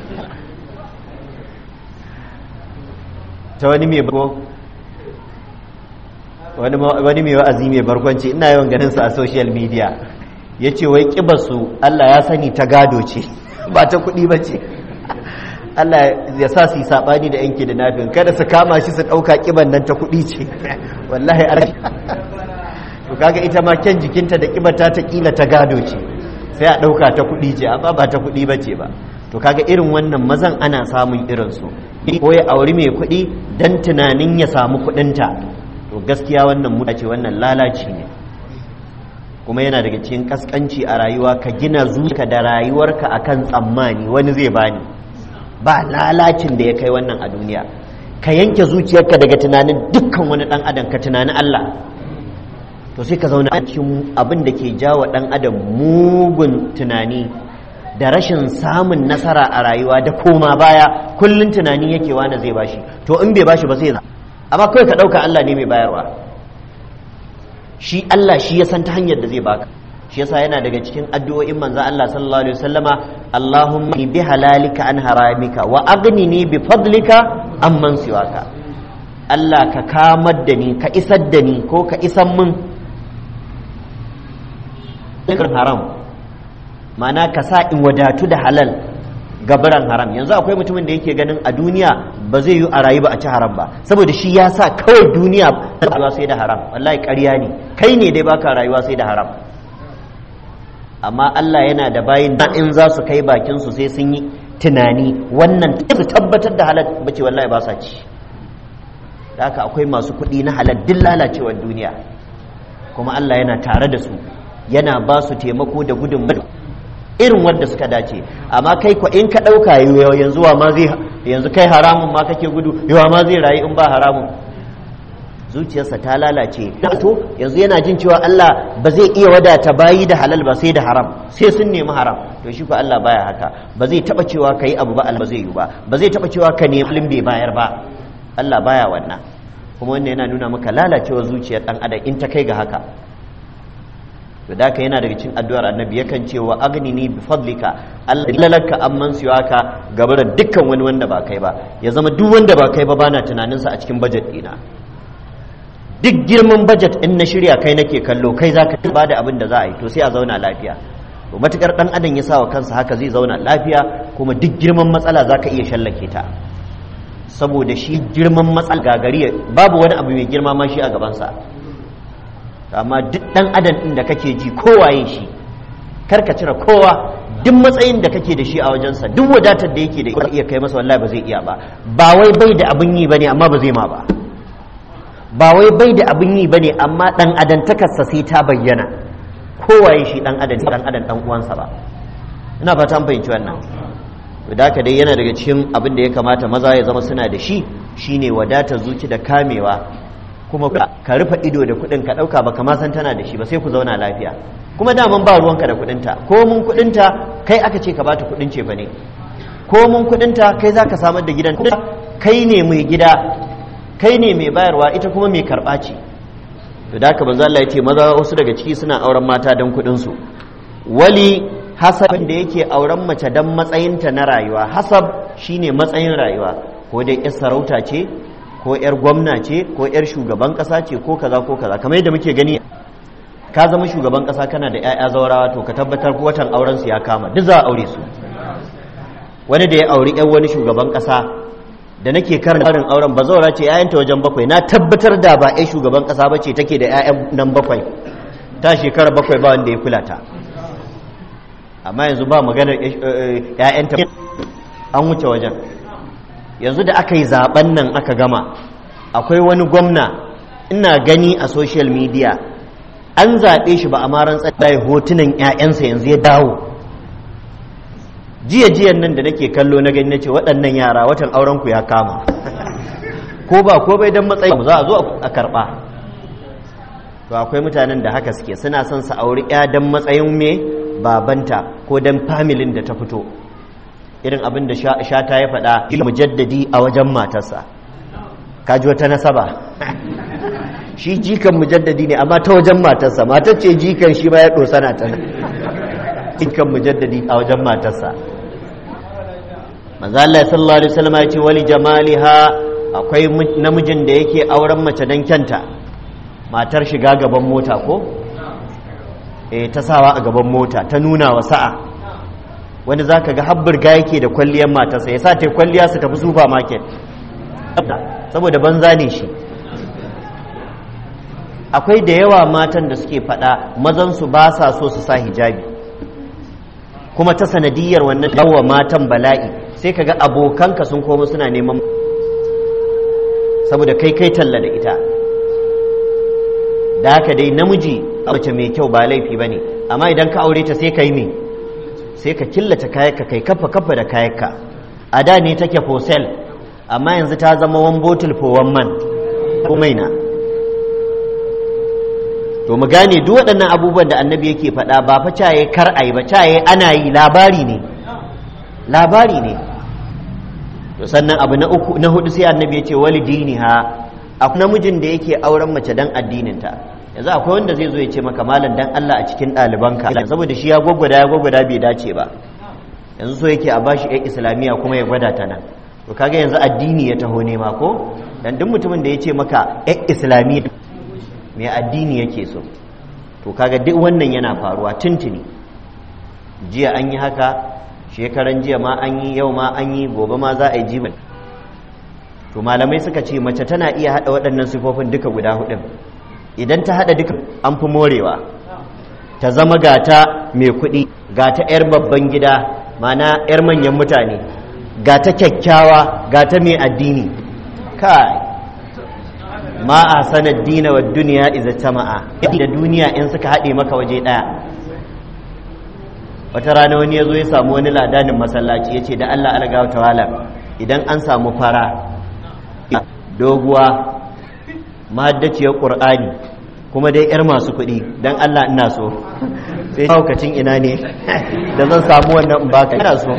ta wani mai wani mai wa'azi mai barkwanci ina yawan ganin sa a social media ya ce wai su Allah ya sani ta gado ce ba ta kuɗi ba ce Allah ya sa su yi saɓani da yanki da nafin kada su kama shi su ɗauka ƙiban nan ta kuɗi ce wallahi a to kaga ita ma kyan jikinta da ƙibata ta ƙila ta gado ce sai a ɗauka ta kuɗi ce amma ba ta kuɗi ba ce ba to kaga irin wannan mazan ana samun irinsu ko ya auri mai kuɗi don tunanin ya samu kuɗinta to gaskiya wannan muta ce wannan lalaci ne kuma yana daga cikin kaskanci a rayuwa ka gina zuciya da rayuwarka akan tsammani wani zai bani ba lalacin da ya kai wannan a duniya ka yanke zuciyarka daga tunanin dukkan wani dan adam ka tunani Allah to sai ka zauna a cikin abin da ke jawo dan adam mugun tunani da rashin samun nasara a rayuwa da koma baya kullun tunani yake wani zai bashi to in bai bashi ba sai amma kawai ka ɗauka Allah ne mai bayarwa shi Allah shi ya san ta hanyar da zai baka shi yasa yana daga cikin addu'o'in manzo Allah sallallahu alaihi wasallama Allahumma bi halalika an haramika wa aghnini bi fadlika amman siwaka Allah ka kamar da ni ka isar da ni ko ka isan min haram ma'ana ka sa in wadatu da halal gabaran haram yanzu akwai mutumin da yake ganin a duniya ba zai yi a rayu ba a ci haram ba saboda shi ya sa kawai duniya rayuwa sai da haram wallahi ƙarya ne kai ne dai baka rayuwa sai da haram amma Allah yana da bayin da in za su kai bakin su sai sun yi tunani wannan su tabbatar da halal bace wallahi ba sa ci da haka akwai masu kuɗi na halal duk lalacewar duniya kuma Allah yana tare da su yana ba su taimako da gudunmawa irin wanda suka dace amma kai ko in ka ɗauka yanzu wa ma zai yanzu kai haramun ma kake gudu yawa ma zai rayu in ba haramun zuciyarsa ta lalace to yanzu yana jin cewa Allah ba zai iya wadata bayi da halal ba sai da haram sai sun nemi haram to shi ko Allah baya haka ba zai taba cewa kai abu ba Allah zai yi ba ba zai taba cewa ka nemi bai bayar ba Allah baya wannan kuma wannan yana nuna maka lalacewar zuciyar dan adam in ta kai ga haka to da yana daga cikin addu'ar annabi yakan ce wa agnini bi fadlika Allah lalaka amman siwaka gaba da dukkan wani wanda ba kai ba ya zama duk wanda ba kai ba bana tunanin sa a cikin budget dina duk girman budget in na shirya kai nake kallo kai zaka ba da abin da za a yi to sai a zauna lafiya to matukar dan adam ya sa wa kansa haka zai zauna lafiya kuma duk girman matsala zaka iya shallake ta saboda shi girman matsala gagari babu wani abu mai girma ma shi a gabansa amma duk ɗan adam ɗin da kake ji kowaye shi karka cire kowa duk matsayin da kake da shi a wajensa duk wadatar da yake da iya kai masa wallahi ba zai iya ba ba wai bai da abin yi bane amma ba zai ma ba ba wai bai da abin yi bane amma dan adantakarsa sai ta bayyana kowaye shi dan adam dan adam dan uwansa ba ina fata an fahimci wannan da haka dai yana daga cikin abin da ya kamata maza ya zama suna da shi shine wadatar zuci da kamewa kuma ka rufe ido da kudin ka dauka baka ma san tana da shi ba sai ku zauna lafiya kuma daman ba ruwanka da kudinta ko mun kudinta kai aka ce ka bata kudin ce fa ne ko mun kudinta kai zaka samar da gidan kai ne mai gida kai ne mai bayarwa ita kuma mai karba ce to da haka manzo Allah ya ce maza wasu daga ciki suna auren mata dan kudin su wali hasab da yake auren mace dan matsayinta na rayuwa hasab shine matsayin rayuwa ko dai yar sarauta ce ko yar gwamna ce ko yar shugaban kasa ce ko kaza ko kaza kamar yadda muke gani ka zama shugaban kasa kana da 'ya'ya zaurawa to ka tabbatar watan auren su ya kama duk za a aure su wani da ya auri yan wani shugaban kasa da nake karin auren ba zaura ce 'ya'yanta wajen bakwai na tabbatar da ba 'yan shugaban kasa ba ce take da 'ya'yan nan bakwai ta shekara bakwai ba wanda ya kula ta amma yanzu ba maganar 'ya'yanta an wuce wajen yanzu da aka yi zaben nan aka gama akwai wani gwamna ina gani a social media an zaɓe shi ba a maran tsaye hotunan 'ya'yansa yanzu ya dawo jiya jiyan nan da nake kallo na gani nace waɗannan yara watan auren ku ya kama ko ba ko bai dan matsayi za a zo a karba to akwai mutanen da haka suke suna son su auri ya dan matsayin me babanta ko dan familin da ta fito irin abin da shata ya faɗa mujaddadi a wajen matarsa kaji wata nasaba shi jikan mujaddadi ne amma ta wajen matarsa matar ce jikan shi ba ya ɗosana ta jikan mujaddadi a wajen matarsa manzo Allah sallallahu alaihi wasallam ya ce wali jamaliha akwai namijin da yake auren mace dan kyanta matar shiga gaban mota ko eh ta sawa a gaban mota ta nuna wa sa'a wanda zaka ga habburga yake da kwalliyar matarsa ya sa ta kwalliya su tafi supermarket saboda banza ne shi akwai da yawa matan da suke faɗa mazansu ba sa so su sa hijabi kuma ta sanadiyar wannan yawa matan bala'i sai ka ga abokanka sun koma suna neman saboda kai kai talla da ita da haka dai namiji a mace mai kyau ba laifi ba ne amma idan ka aure ta sai ka yi me sai ka killata kayanka kai kafa kafa da kayanka a da ne take for sale amma yanzu ta zama one bottle for one man ko maina to mu gane duk waɗannan abubuwan da annabi yake faɗa ba fa caye kar ayi ba caye ana yi labari ne labari ne to sannan abu na uku na hudu sai annabi ya ce wali diniha akwai namijin da yake auren mace dan addininta yanzu akwai wanda zai zo ya ce maka malam dan Allah a cikin ɗalibanka saboda shi ya gwagwada ya gwagwada bai dace ba yanzu so yake a bashi ɗan islamiyya kuma ya gwada ta nan to kaga yanzu addini ya taho nema ko dan duk mutumin da ya ce maka ɗan islamiyya mai addini yake so to kaga duk wannan yana faruwa tuntuni jiya an yi haka shekaran jiya ma an yi yau ma an yi gobe ma za a yi jibin to malamai suka ce mace tana iya haɗa waɗannan sifofin duka guda hudun idan ta haɗa duka an fi morewa ta zama gata mai kuɗi gata 'yar babban gida mana 'yar manyan mutane gata kyakkyawa gata mai addini kai ma a sanar dina wa duniya iza tama'a da duniya in suka haɗe maka waje ɗaya wata rana wani ya zo ya samu wani ladanin masallaci ya ce da allah algawa tawala idan an samu fara doguwa mahaddaciyar ƙur'ani kuma dai 'yar masu kuɗi don allah ina so sai haukacin ina ne da zan samu wannan in baka ina so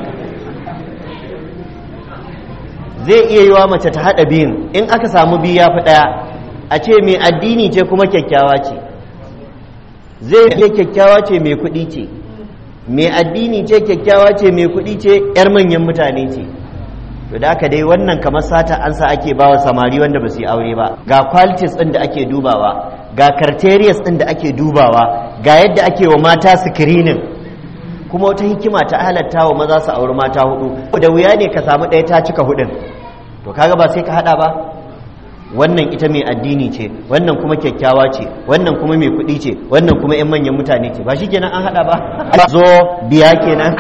zai iya yi wa mace ta haɗa biyun in aka samu biyu ya fi ɗaya a ce mai addini ce kuma kyakkyawa ce zai iya kyakkyawa ce mai kuɗi ce mai addini ce kyakkyawa ce mai kuɗi ce 'yar manyan mutane ce to da aka dai wannan kamar sata an sa ake bawa samari wanda ba su yi aure ba ga qualities ɗin da ake dubawa ga criterias ɗin da ake dubawa ga yadda ake wa mata screening kuma wata hikima ta halatta wa maza su auri mata hudu da wuya ne ka samu ɗaya ta cika hudun to kaga ba sai ka hada ba wannan ita mai addini ce wannan kuma kyakkyawa ce wannan kuma mai kuɗi ce wannan kuma 'yan manyan mutane ce ba shi kenan an hada ba zo biya kenan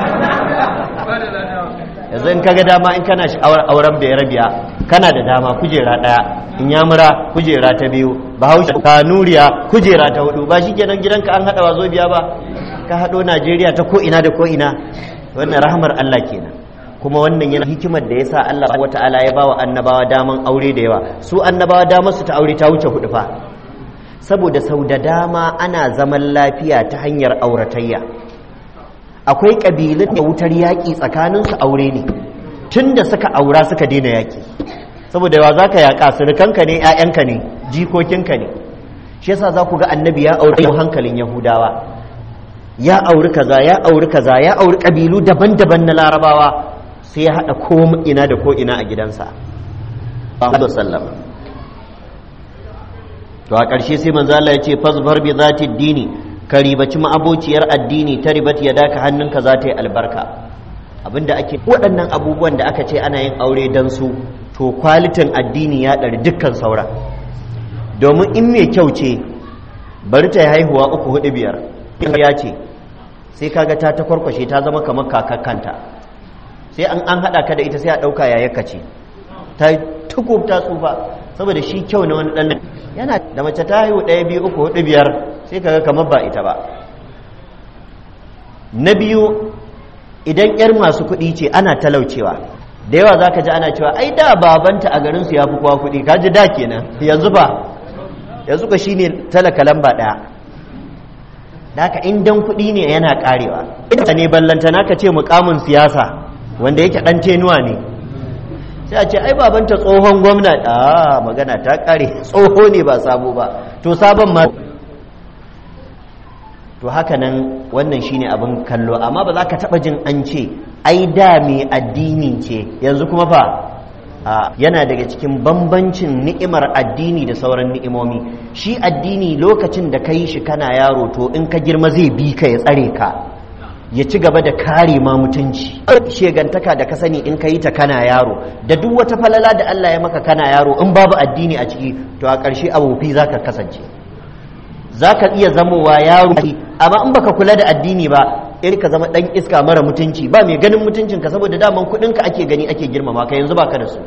yanzu in kaga dama in kana sha'awar auren bai rabiya kana da dama kujera ɗaya in yamura kujera ta biyu bahaushe kanuriya kujera ta hudu ba shi kenan gidanka an hada wa zo biya ba ka haɗo najeriya ta ko'ina da ko'ina wannan rahamar allah kenan kuma wannan yana hikimar da ya sa allah wata'ala ya bawa annabawa daman aure da yawa su annabawa damar su ta aure ta wuce hudu fa saboda sau da dama ana zaman lafiya ta hanyar auratayya akwai ƙabilun da wutar yaƙi tsakaninsu aure ne tun da suka aura suka daina yaƙi saboda yawa za ka yaƙa surukanka ne 'ya'yanka ne jikokinka ne shi yasa za ku ga annabi ya aure hankalin yahudawa ya auri kaza ya auri kaza ya auri kabilu daban-daban na larabawa sai ya haɗa ko ina da ko ina a gidansa to a ƙarshe sai manzo Allah ya ce fasbar bi zati dini ka ribaci ma'abociyar addini ta ribat ya daka hannunka za ta yi albarka abinda ake waɗannan abubuwan da aka ce ana yin aure dan su to kwalitin addini ya ɗari dukkan saura domin in mai kyau ce bari ta yi haihuwa uku hudu biyar ya ce sai kaga ta ta kwarkwashe ta zama kamar kakakkanta sai an an haɗa ka da ita sai a ɗauka yayarka ce ta tukub ta tsufa saboda shi kyau na wani ɗan yana da mace ta haihu ɗaya biyu uku hudu biyar sai kaga kamar ba ita ba na biyu idan yar masu kuɗi ce ana talaucewa da yawa za ka ji ana cewa ai da babanta a garinsu ya fi kowa kuɗi ka ji da kenan yanzu ba yanzu ka shine talaka lamba ɗaya Daka in dan kuɗi ne yana ƙarewa ita ne ballantana ka ce mukamin siyasa wanda yake ɗan tenuwa ne sai a ce ai babanta tsohon gwamna a magana ta ƙare tsoho ne ba sabo ba to sabon ma to haka nan wannan shine abin kallo amma ba za ka taɓa jin an ce ai da mai addini ce yanzu kuma fa yana daga cikin bambancin ni'imar addini da sauran ni'imomi shi addini lokacin da ka yi shi kana yaro to in ka girma zai bi ka ya tsare ka ya ci gaba da kare ma mutunci shegantaka da ka sani in ka yi ta kana yaro da duk wata falala da Allah ya maka kana yaro in babu addini a ciki to a ƙarshe abofi za ka kasance za ka iya zamowa yaro amma in baka kula da addini ba iri ka zama ɗan iska mara mutunci ba mai ganin mutuncinka saboda daman kuɗinka ake gani ake girmama ka yanzu baka da su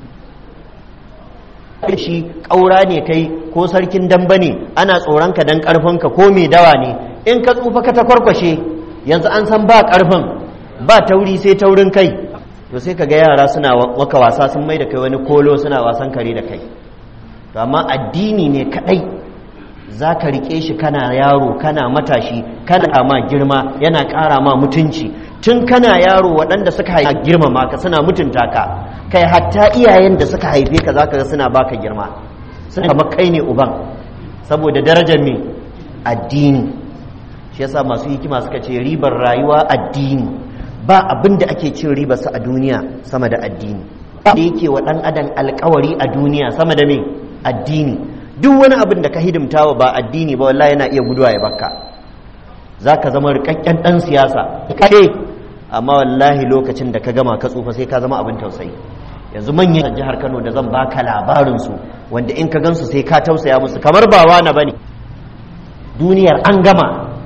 shi ƙaura ne kai ko sarkin damba ne ana tsoronka don ƙarfinka ko mai dawa ne in ka tsufa ka ta kwarkwashe yanzu an san ba ƙarfin ba tauri sai taurin kai to sai ka ga yara suna maka wasa sun mai da kai wani kolo suna wasan kare da kai to amma addini ne kaɗai za ka riƙe shi kana yaro kana matashi kana ma girma yana ƙara ma mutunci tun kana yaro waɗanda suka haifa girmama ka suna mutunta ka kai hatta iyayen da suka haife ka za ka ga suna baka girma suna kama kai ne uban saboda darajar me addini shi yasa masu hikima suka ce ribar rayuwa addini ba abin da ake cin ribarsa a duniya sama da addini da yake wa ɗan adam alkawari a duniya sama da me addini duk wani abin da ka hidimtawa ba addini ba wallahi yana iya guduwa ya bakka za ka zama rikakken ɗan siyasa kaɗe amma wallahi lokacin da ka gama ka tsufa sai ka zama abin tausayi yanzu manyan jihar kano da zan baka labarinsu wanda in ka gansu sai ka tausaya musu kamar ba wani ba ne duniyar an gama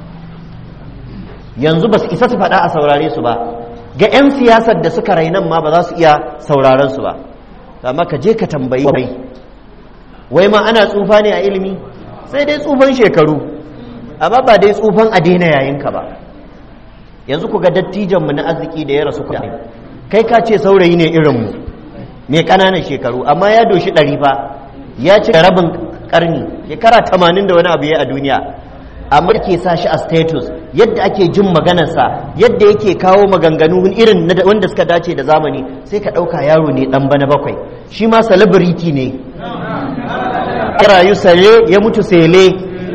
yanzu ba su isa su faɗa a saurare su ba ga 'yan siyasar da suka rainan ma ba za su iya sauraron su ba amma ka je ka tambayi wai wai ma ana tsufa ne a ilimi sai dai tsufan shekaru amma ba dai tsufan a daina yayinka ba yanzu ku ga dattijanmu na arziki da ya rasu kuɗi kai ka ce saurayi ne irinmu mai ƙananan shekaru amma ya doshi ɗari fa ya ci rabin ƙarni shekara tamanin da wani abu ya a duniya amma ke sa shi a status yadda ake jin maganarsa yadda yake kawo maganganu irin wanda suka dace da zamani sai ka ɗauka yaro ne ɗan bana bakwai shi ma celebrity ne rayu sale ya mutu sele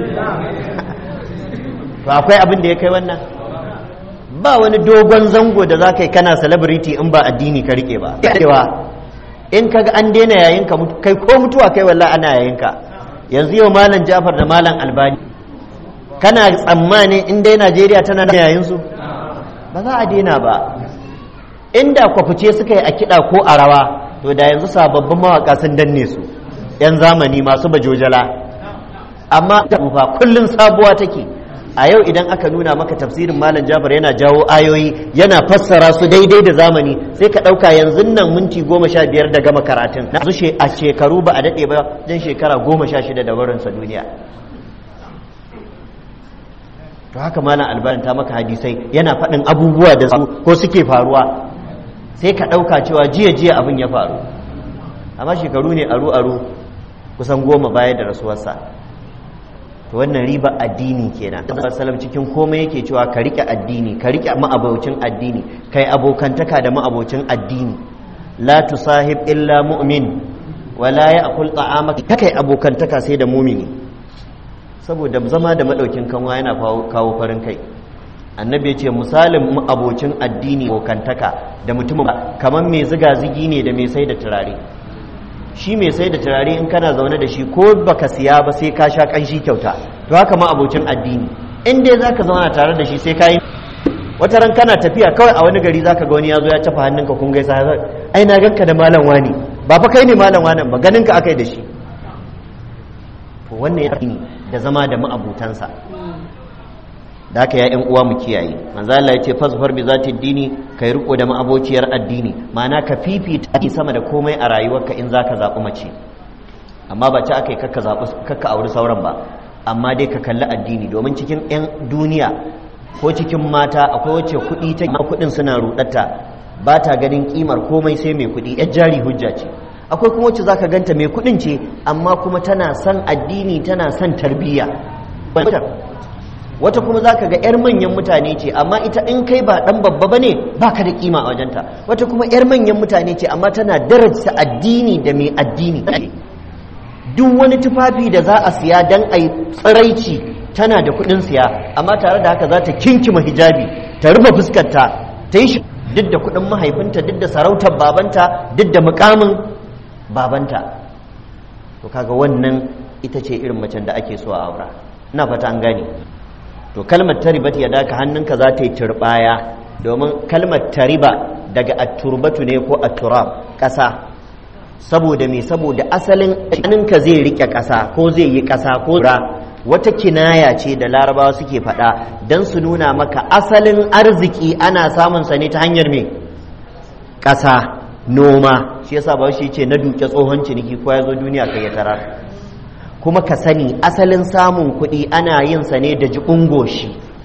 to akwai abin da ya kai wannan ba wani dogon zango da za ka yi kana celebrity in ba addini ka rike ba in ka ga an daina yayin ka kai ko mutuwa kai wallah ana yayin ka yanzu yau malam jafar da malam albani kana tsammanin in dai najeriya tana da yayin su ba za a daina ba inda kwafice suka yi a kiɗa ko a rawa to da yanzu sababbin mawaƙa sun danne su 'yan zamani masu bajojala amma fa kullum sabuwa take a yau idan aka nuna maka tafsirin malam jafar yana jawo ayoyi yana fassara su daidai da zamani sai ka ɗauka yanzu nan minti goma sha biyar da gama karatun na su a shekaru ba a daɗe ba jan shekara goma sha shida da barinsa duniya to haka malam albarin ta maka hadisai yana faɗin abubuwa da su ko suke faruwa sai ka ɗauka cewa jiya jiya abin ya faru amma shekaru ne aru aru kusan goma baya da rasuwarsa to wannan riba addini kenan sallam cikin komai yake cewa ka rike addini ka rike ma'abocin addini kai abokantaka da ma'abocin addini la tusahib illa mu'min wala ya'kul ta'amaka kai abokantaka sai da mumini saboda zama da madaukin kanwa yana kawo farin kai annabi ya ce misalin abocin addini abokantaka da mutumin kamar mai ziga zigi ne da mai sai da turare shi mai sai da turare in kana zaune da shi ko baka siya ba sai ka sha kanshi kyauta to haka ma abocin addini in dai zaka zauna tare da shi sai ka yi wata ran kana tafiya kawai a wani gari zaka ga wani ya zo ya cafa hannunka kun gaisa ai na ganka da malam wani ba fa kai ne malam wani ba ganin ka akai da shi to wannan ya da zama da ma'abutansa da haka ya yan uwa mu kiyaye manzo Allah ya ce fasfar bi zati dini kai riko da ma'abociyar addini ma'ana ka fifita sama da komai a rayuwarka in zaka zaɓi mace amma ba ci akai kakka zaɓi kakka auri sauran ba amma dai ka kalli addini domin cikin yan duniya ko cikin mata akwai wacce kuɗi ta kuɗin suna rudatta ba ta ganin kimar komai sai mai kuɗi yar jari hujja ce akwai kuma wacce zaka ganta mai kuɗin ce amma kuma tana son addini tana son tarbiyya wata kuma zaka ga yar manyan mutane ce amma ita in kai ba dan babba bane baka da kima a wajenta wata kuma yar manyan mutane ce amma tana daraja addini da mai addini duk wani tufafi da za a siya dan ai tsiraici tana da kuɗin siya amma tare da haka za ta kinkima hijabi ta rufe fuskarta ta yi duk da kuɗin mahaifinta duk da sarautar babanta duk da mukamin babanta to kaga wannan ita ce irin macen da ake so a aura ina fata an gane to kalmar taribat ya daka hannunka za ta yi turbaya domin kalmar tariba daga atturbatu ne ko atturab ƙasa saboda me saboda asalin hannunka zai rike ƙasa ko zai yi ƙasa ko ra wata kinaya ce da larabawa suke faɗa don su nuna maka asalin arziki ana samun sa ne ta hanyar me ƙasa noma shi yasa ba shi ce na duke tsohon ciniki ko ya zo duniya kai ya tara kuma ka sani asalin samun kuɗi ana yin sa ne da jiƙun goshi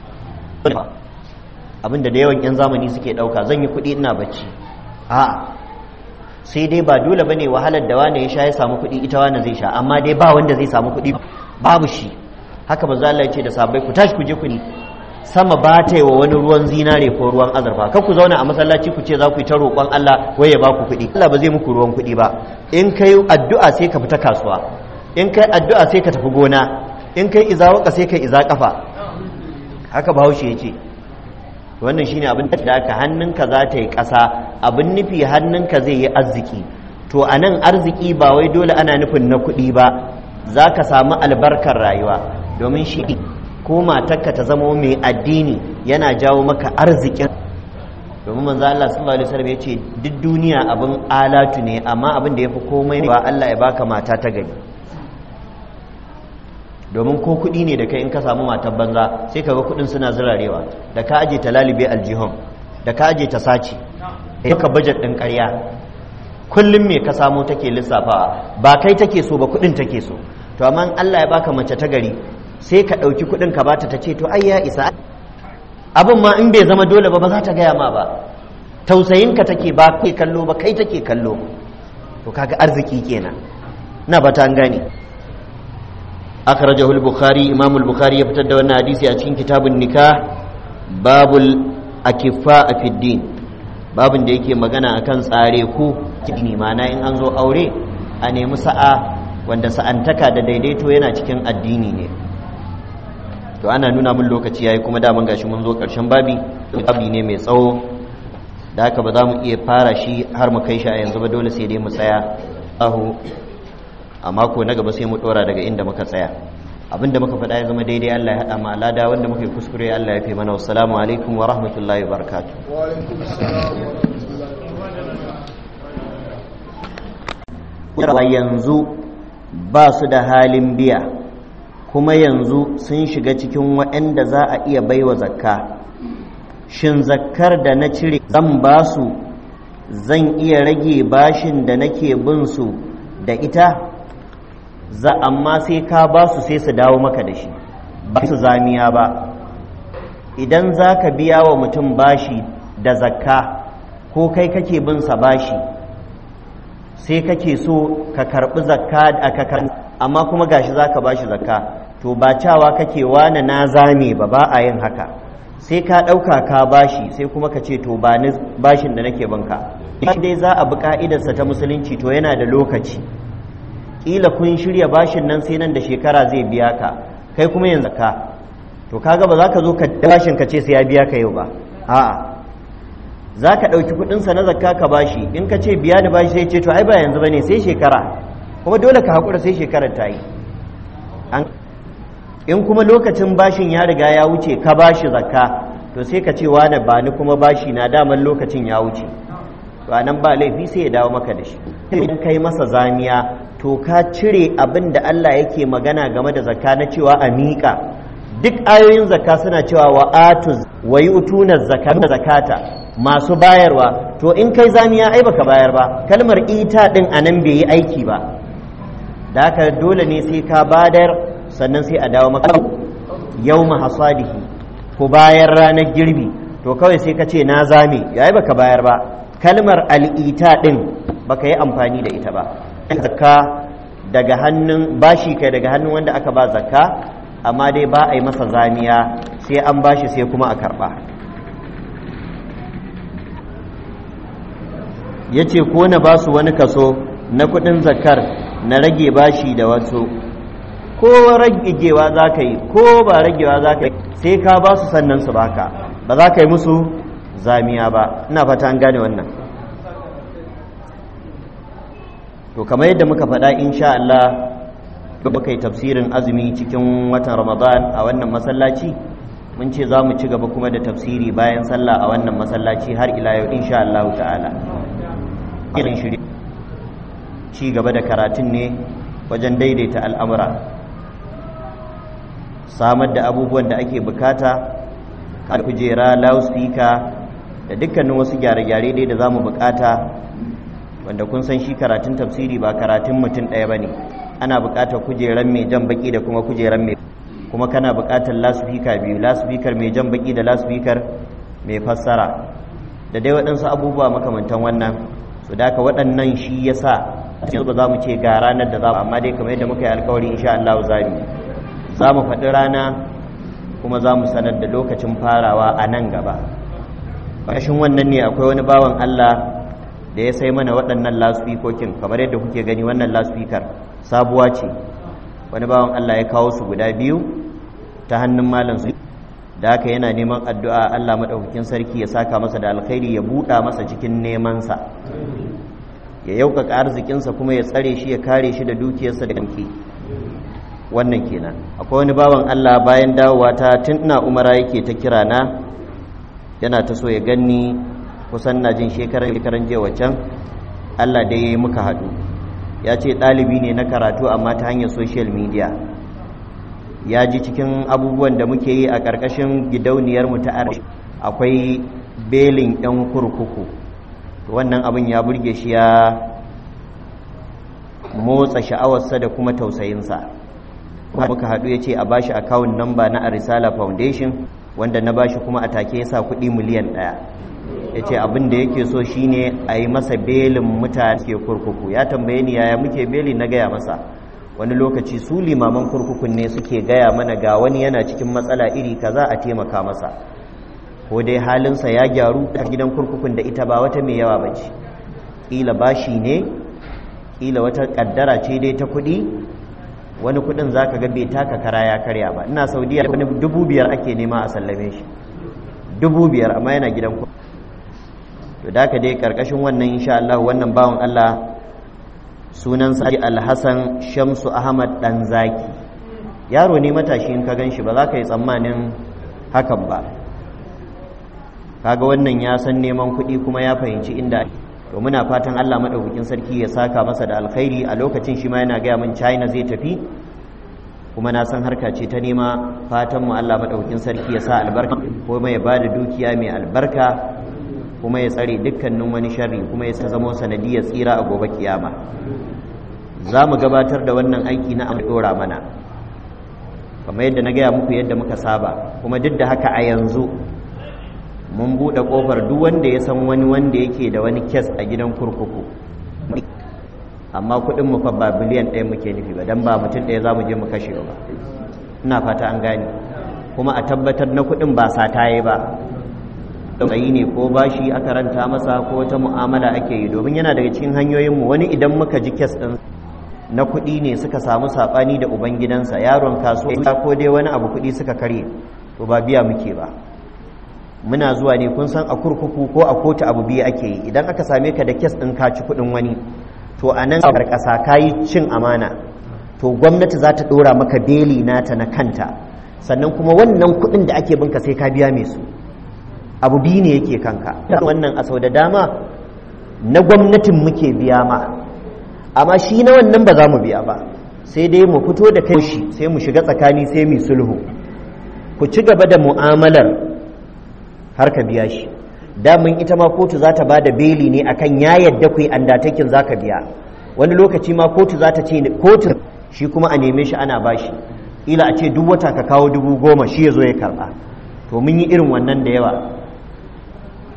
abinda da yawan 'yan zamani suke ɗauka zan yi kuɗi ina bacci a sai dai ba dole ba ne wahalar da wane ya sha ya samu kuɗi ita wane zai sha amma dai ba wanda zai samu kuɗi babu shi haka manzo Allah ya ce da sahabbai ku tashi ku je ku ni sama ba ta yi wa wani ruwan zinare ko ruwan azurfa kan ku zauna a masallaci ku ce za ku yi ta roƙon Allah wai ya ba ku kuɗi Allah ba zai muku ruwan kuɗi ba in kai addu'a sai ka fita kasuwa in kai addu'a sai ka tafi gona in kai iza waka sai kai iza kafa haka bahaushe ya ce wannan shine abin da aka hannunka za ta yi ƙasa abin nufi hannunka zai yi arziki to a nan arziki ba wai dole ana nufin na kuɗi ba za ka samu albarkar rayuwa domin shi ko matarka ta zama mai addini yana jawo maka arzikin domin manzo Allah sallallahu alaihi wasallam yace duk duniya abin alatu ne amma abin da yafi komai ba Allah ya baka mata ta gari domin ko kuɗi ne da kai in ka samu matar banza sai kaga kuɗin suna zirarewa da ka aje ta lalibe aljihun da ka aje ta sace ka budget din ƙarya kullum me ka samu take lissafawa ba kai take so ba kuɗin take so to amma Allah ya baka mace ta gari sai ka ɗauki kuɗin ka bata ta ce to ai ya isa abin ma in bai zama dole ba ba za ta gaya ma ba tausayinka take ba kai kallo ba kai take kallo to kaga arziki kenan na ba ta gane akhrajahu al-bukhari imam al-bukhari ya fitar da wannan hadisi a cikin kitabun nikah babul akifa fi din babin da yake magana akan tsare ku kini mana in an zo aure a nemi sa'a wanda sa'antaka da daidaito yana cikin addini ne to ana nuna mun lokaci yayi kuma daman gashi mun zo karshen babi babi ne mai tsawo da haka ba za mu iya fara shi har mu kai shi a yanzu ba dole sai dai mu tsaya ahu a mako na gaba sai mu dora daga inda muka tsaya abinda muka faɗa ya zama daidai Allah ya haɗa mu alada wanda muka yi kuskure Allah ya fi mana wassalamu alaikum wa rahmatullahi wa barakatuh wa yanzu ba su da halin biya kuma yanzu sun shiga cikin waɗanda za a iya baiwa zakka shin zakkar da na cire zan ba su zan iya rage bashin da nake bin su da ita za amma sai ka ba su sai su dawo maka da shi ba su zamiya ba idan za ka biya wa mutum bashi da zakka ko kai kake bin sa bashi sai kake so ka karbi zakka a kakar amma kuma gashi za ka bashi zakka to ba cawa kake wane na zame ba ba a yin haka sai ka ɗauka ka bashi sai kuma ka ce to ba ni bashin da nake banka dai za a bi ka'idarsa ta musulunci to yana da lokaci ƙila kun shirya bashin nan sai nan da shekara zai biya ka kai kuma yanzu ka to kaga ba za ka zo ka bashin ka ce sai ya biya ka yau ba a'a za ka ɗauki kuɗinsa na zakka ka bashi in ka ce biya da bashi sai ce to ai ba yanzu ba ne sai shekara kuma dole ka haƙura sai shekarar ta yi in kuma lokacin bashin ya riga ya wuce ka bashi zakka to sai ka ce wane ba ni kuma bashi na daman lokacin ya wuce to a nan ba laifi sai ya dawo maka da shi in kai masa zamiya to ka cire abin da Allah yake magana game da zakka na cewa a miƙa duk ayoyin zakka suna cewa wa atu wa yu'tuna zakata zakata masu bayarwa to in kai zamiya ai baka bayar ba kalmar ita din anan bai yi aiki ba da haka dole ne sai ka badar sannan sai a dawo maka yawma hasadihi ko bayan ranar girbi to kawai sai ka ce na zame yayi baka bayar ba kalmar al'ita ɗin baka yi amfani da ita ba zakka daga hannun bashi kai daga hannun wanda aka ba zakka amma dai ba a yi masa zamiya sai an bashi sai kuma a karɓa ya ce ko na ba su wani kaso na kuɗin zakkar na rage bashi da wasu ko ragewa za ka yi ko ba ragewa za ka yi sai ka ba su sannan su baka ba za ka yi musu zamiya ba ina fata an gane wannan to kamar yadda muka faɗa insha Allah muka yi tafsirin azumi cikin watan Ramadan a wannan masallaci mun ce za mu ci gaba kuma da tafsiri bayan sallah a wannan masallaci har ila yau insha Allah ta'ala irin shiri ci gaba da karatun ne wajen daidaita al'amura samar da abubuwan da ake bukata a kujera loudspeaker da dukkanin wasu gyare-gyare dai da za mu bukata wanda kun san shi karatun tafsiri ba karatun mutum ɗaya ba ne ana bukatar kujeran mai jan baki da kuma kujeran mai kuma kana bukatar loudspeaker biyu loudspeaker mai jan baki da loudspeaker mai fassara da dai waɗansu abubuwa makamantan wannan su da waɗannan shi ya sa yanzu ba za mu ce ga ranar da za mu amma dai kamar yadda muka yi alkawari insha Allah za mu za mu faɗi rana kuma za mu sanar da lokacin farawa a nan gaba ƙashin wannan ne akwai wani bawan Allah da ya sai mana waɗannan lasfikokin kamar yadda kuke gani wannan lasfikar sabuwa ce wani bawan Allah ya kawo su guda biyu ta hannun malam su da haka yana neman addu'a Allah maɗaukakin sarki ya saka masa da alkhairi ya buɗa masa cikin nemansa ya yaukaka arzikinsa kuma ya tsare shi ya kare shi da dukiyarsa da kanki wannan kenan akwai wani bawan Allah bayan dawowa ta tun ina umara yake ta kira na yana ta so ya ganni kusan na jin shekaran shekaran je wacan Allah dai ya yi muka haɗu ya ce ɗalibi ne na karatu amma ta hanyar social media ya ji cikin abubuwan da muke yi a ƙarƙashin gidauniyar mu ta akwai belin 'yan kurkuku wannan abin ya burge shi ya motsa sha'awarsa da kuma tausayinsa muka haɗu ya ce a bashi akawun namba na arisala foundation wanda na bashi kuma a take ya sa kuɗi miliyan ɗaya ya ce abin da yake so shine a yi masa belin mutane ke kurkuku ya tambaye ni yaya muke beli na gaya masa wani lokaci su limaman kurkukun ne suke gaya mana ga wani yana cikin matsala iri kaza a taimaka masa ko dai halinsa ya gyaru a gidan kurkukun da ita ba wata mai yawa ba ce ƙila bashi ne ƙila wata ƙaddara ce dai ta kuɗi wani kuɗin za ka ga bai taka kara ya karya ba ina saudiya wani dubu biyar ake nema a sallame shi dubu biyar amma yana gidan kurkuku to da ka dai ƙarƙashin wannan insha Allah wannan bawan Allah sunansa alhassan shamsu ahmad ɗan zaki yaro ne matashi in ka gan shi ba za ka yi tsammanin hakan ba kaga wannan ya san neman kuɗi kuma ya fahimci inda to muna fatan Allah madaukakin sarki ya saka masa da alkhairi a lokacin shi ma yana gaya min China zai tafi kuma na san harka ce ta nema fatan mu Allah madaukakin sarki ya sa albarka kuma ya bada dukiya mai albarka kuma ya tsare dukkanin wani sharri kuma ya zama sanadiyar tsira a gobe kiyama za mu gabatar da wannan aiki na dora mana kamar yadda na gaya muku yadda muka saba kuma duk da haka a yanzu mun buɗe ƙofar duk wanda ya san wani wanda yake da wani kes a gidan kurkuku amma kuɗin mu fa ba biliyan ɗaya muke nufi ba dan ba mutum ɗaya za mu je mu kashe ba ina fata an gane kuma a tabbatar na kuɗin ba sataye ba tsayi ne ko bashi aka ranta masa ko wata mu'amala ake yi domin yana daga cikin hanyoyinmu wani idan muka ji kes ɗin na kuɗi ne suka samu saɓani da ubangidansa yaron kasuwa ko dai wani abu kuɗi suka karye to ba biya muke ba muna zuwa ne kun san a kurkuku ko a kotu abu biyu ake yi idan aka same ka da kes ɗin ka ci kuɗin wani to a nan ƙasa ka yi cin amana to gwamnati za ta ɗora maka beli nata na kanta sannan kuma wannan kuɗin da ake binka sai ka biya mai su abu biyu ne yake kanka wannan a sau da dama na gwamnatin muke biya ma amma shi na wannan ba za mu biya ba sai dai mu fito da kai shi sai mu shiga tsakani sai mu sulhu ku ci gaba da mu'amalar har ka biya shi damin ita ma kotu za ta ba da beli ne akan ya yadda ku yi andatakin za ka biya wani lokaci ma kotu za ta ce kotu shi kuma a neme shi ana bashi ila a ce duk wata ka kawo dubu goma shi ya zo ya karba to mun yi irin wannan da yawa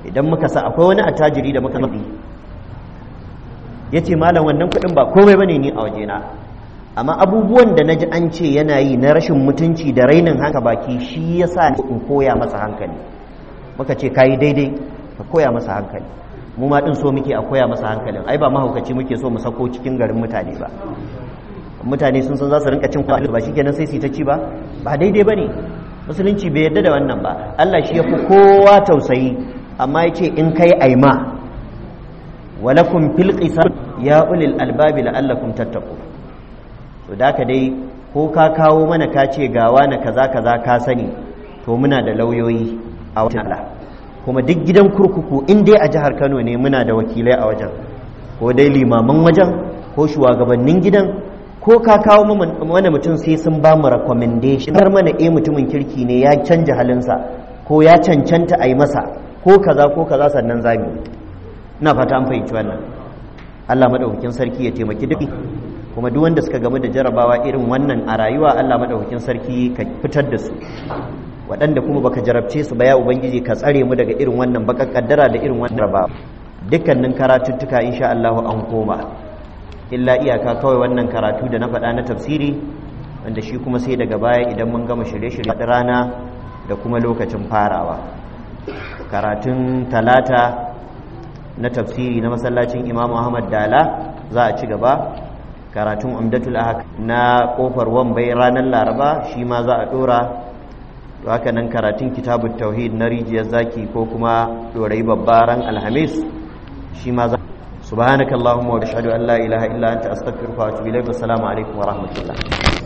idan muka sa akwai wani attajiri da muka zaɓi ya ce malam wannan kuɗin ba komai bane ni a wajena amma abubuwan da na ji an ce yana yi na rashin mutunci da rainin haka baki shi ya sa in koya masa hankali muka ce ka yi daidai ka koya masa hankali mu ma ɗin so muke a koya masa hankalin ai ba mahaukaci muke so mu sako cikin garin mutane ba mutane sun san za su rinka cin kwaɗi ba shikenan sai su ta ci ba ba daidai ba ne musulunci bai yarda da wannan ba Allah shi ya fi kowa tausayi amma ya ce in kai aima walakum fil qisas ya ulil albabi la'allakum tattaqu to da ka dai ko ka kawo mana ka ce gawa na kaza kaza ka sani to muna da lauyoyi a wajen Allah kuma duk gidan kurkuku in dai a jihar Kano ne muna da wakilai a wajen ko dai limaman wajen ko shugabannin gidan ko ka kawo mana mutum sai sun ba mu recommendation har mana eh mutumin kirki ne ya canja halinsa ko ya cancanta a yi masa ko kaza ko kaza sannan zabi ina fata an fahimci wannan Allah madaukakin sarki ya taimaki duk kuma duk wanda suka gamu da jarabawa irin wannan a rayuwa Allah madaukakin sarki ka fitar da su waɗanda kuma baka jarabce su ba ya ubangiji ka tsare mu daga irin wannan baka kaddara da irin wannan jarabawa dukkanin karatuttuka insha Allah an koma illa iyaka kawai wannan karatu da na faɗa na tafsiri wanda shi kuma sai daga baya idan mun gama shirye-shirye rana da kuma lokacin farawa karatun talata na tafsiri na masallacin imam Muhammad Dala za a ci gaba karatun umdatul ahak na kofar wambai ranar laraba shi ma za a dora to haka nan karatun kitabut tauhid na rijiyar zaki ko kuma dorai babbaran alhamis shi ma za سبحانك اللهم وبحمدك اشهد ان لا اله الا انت استغفرك واتوب اليك والسلام عليكم ورحمه الله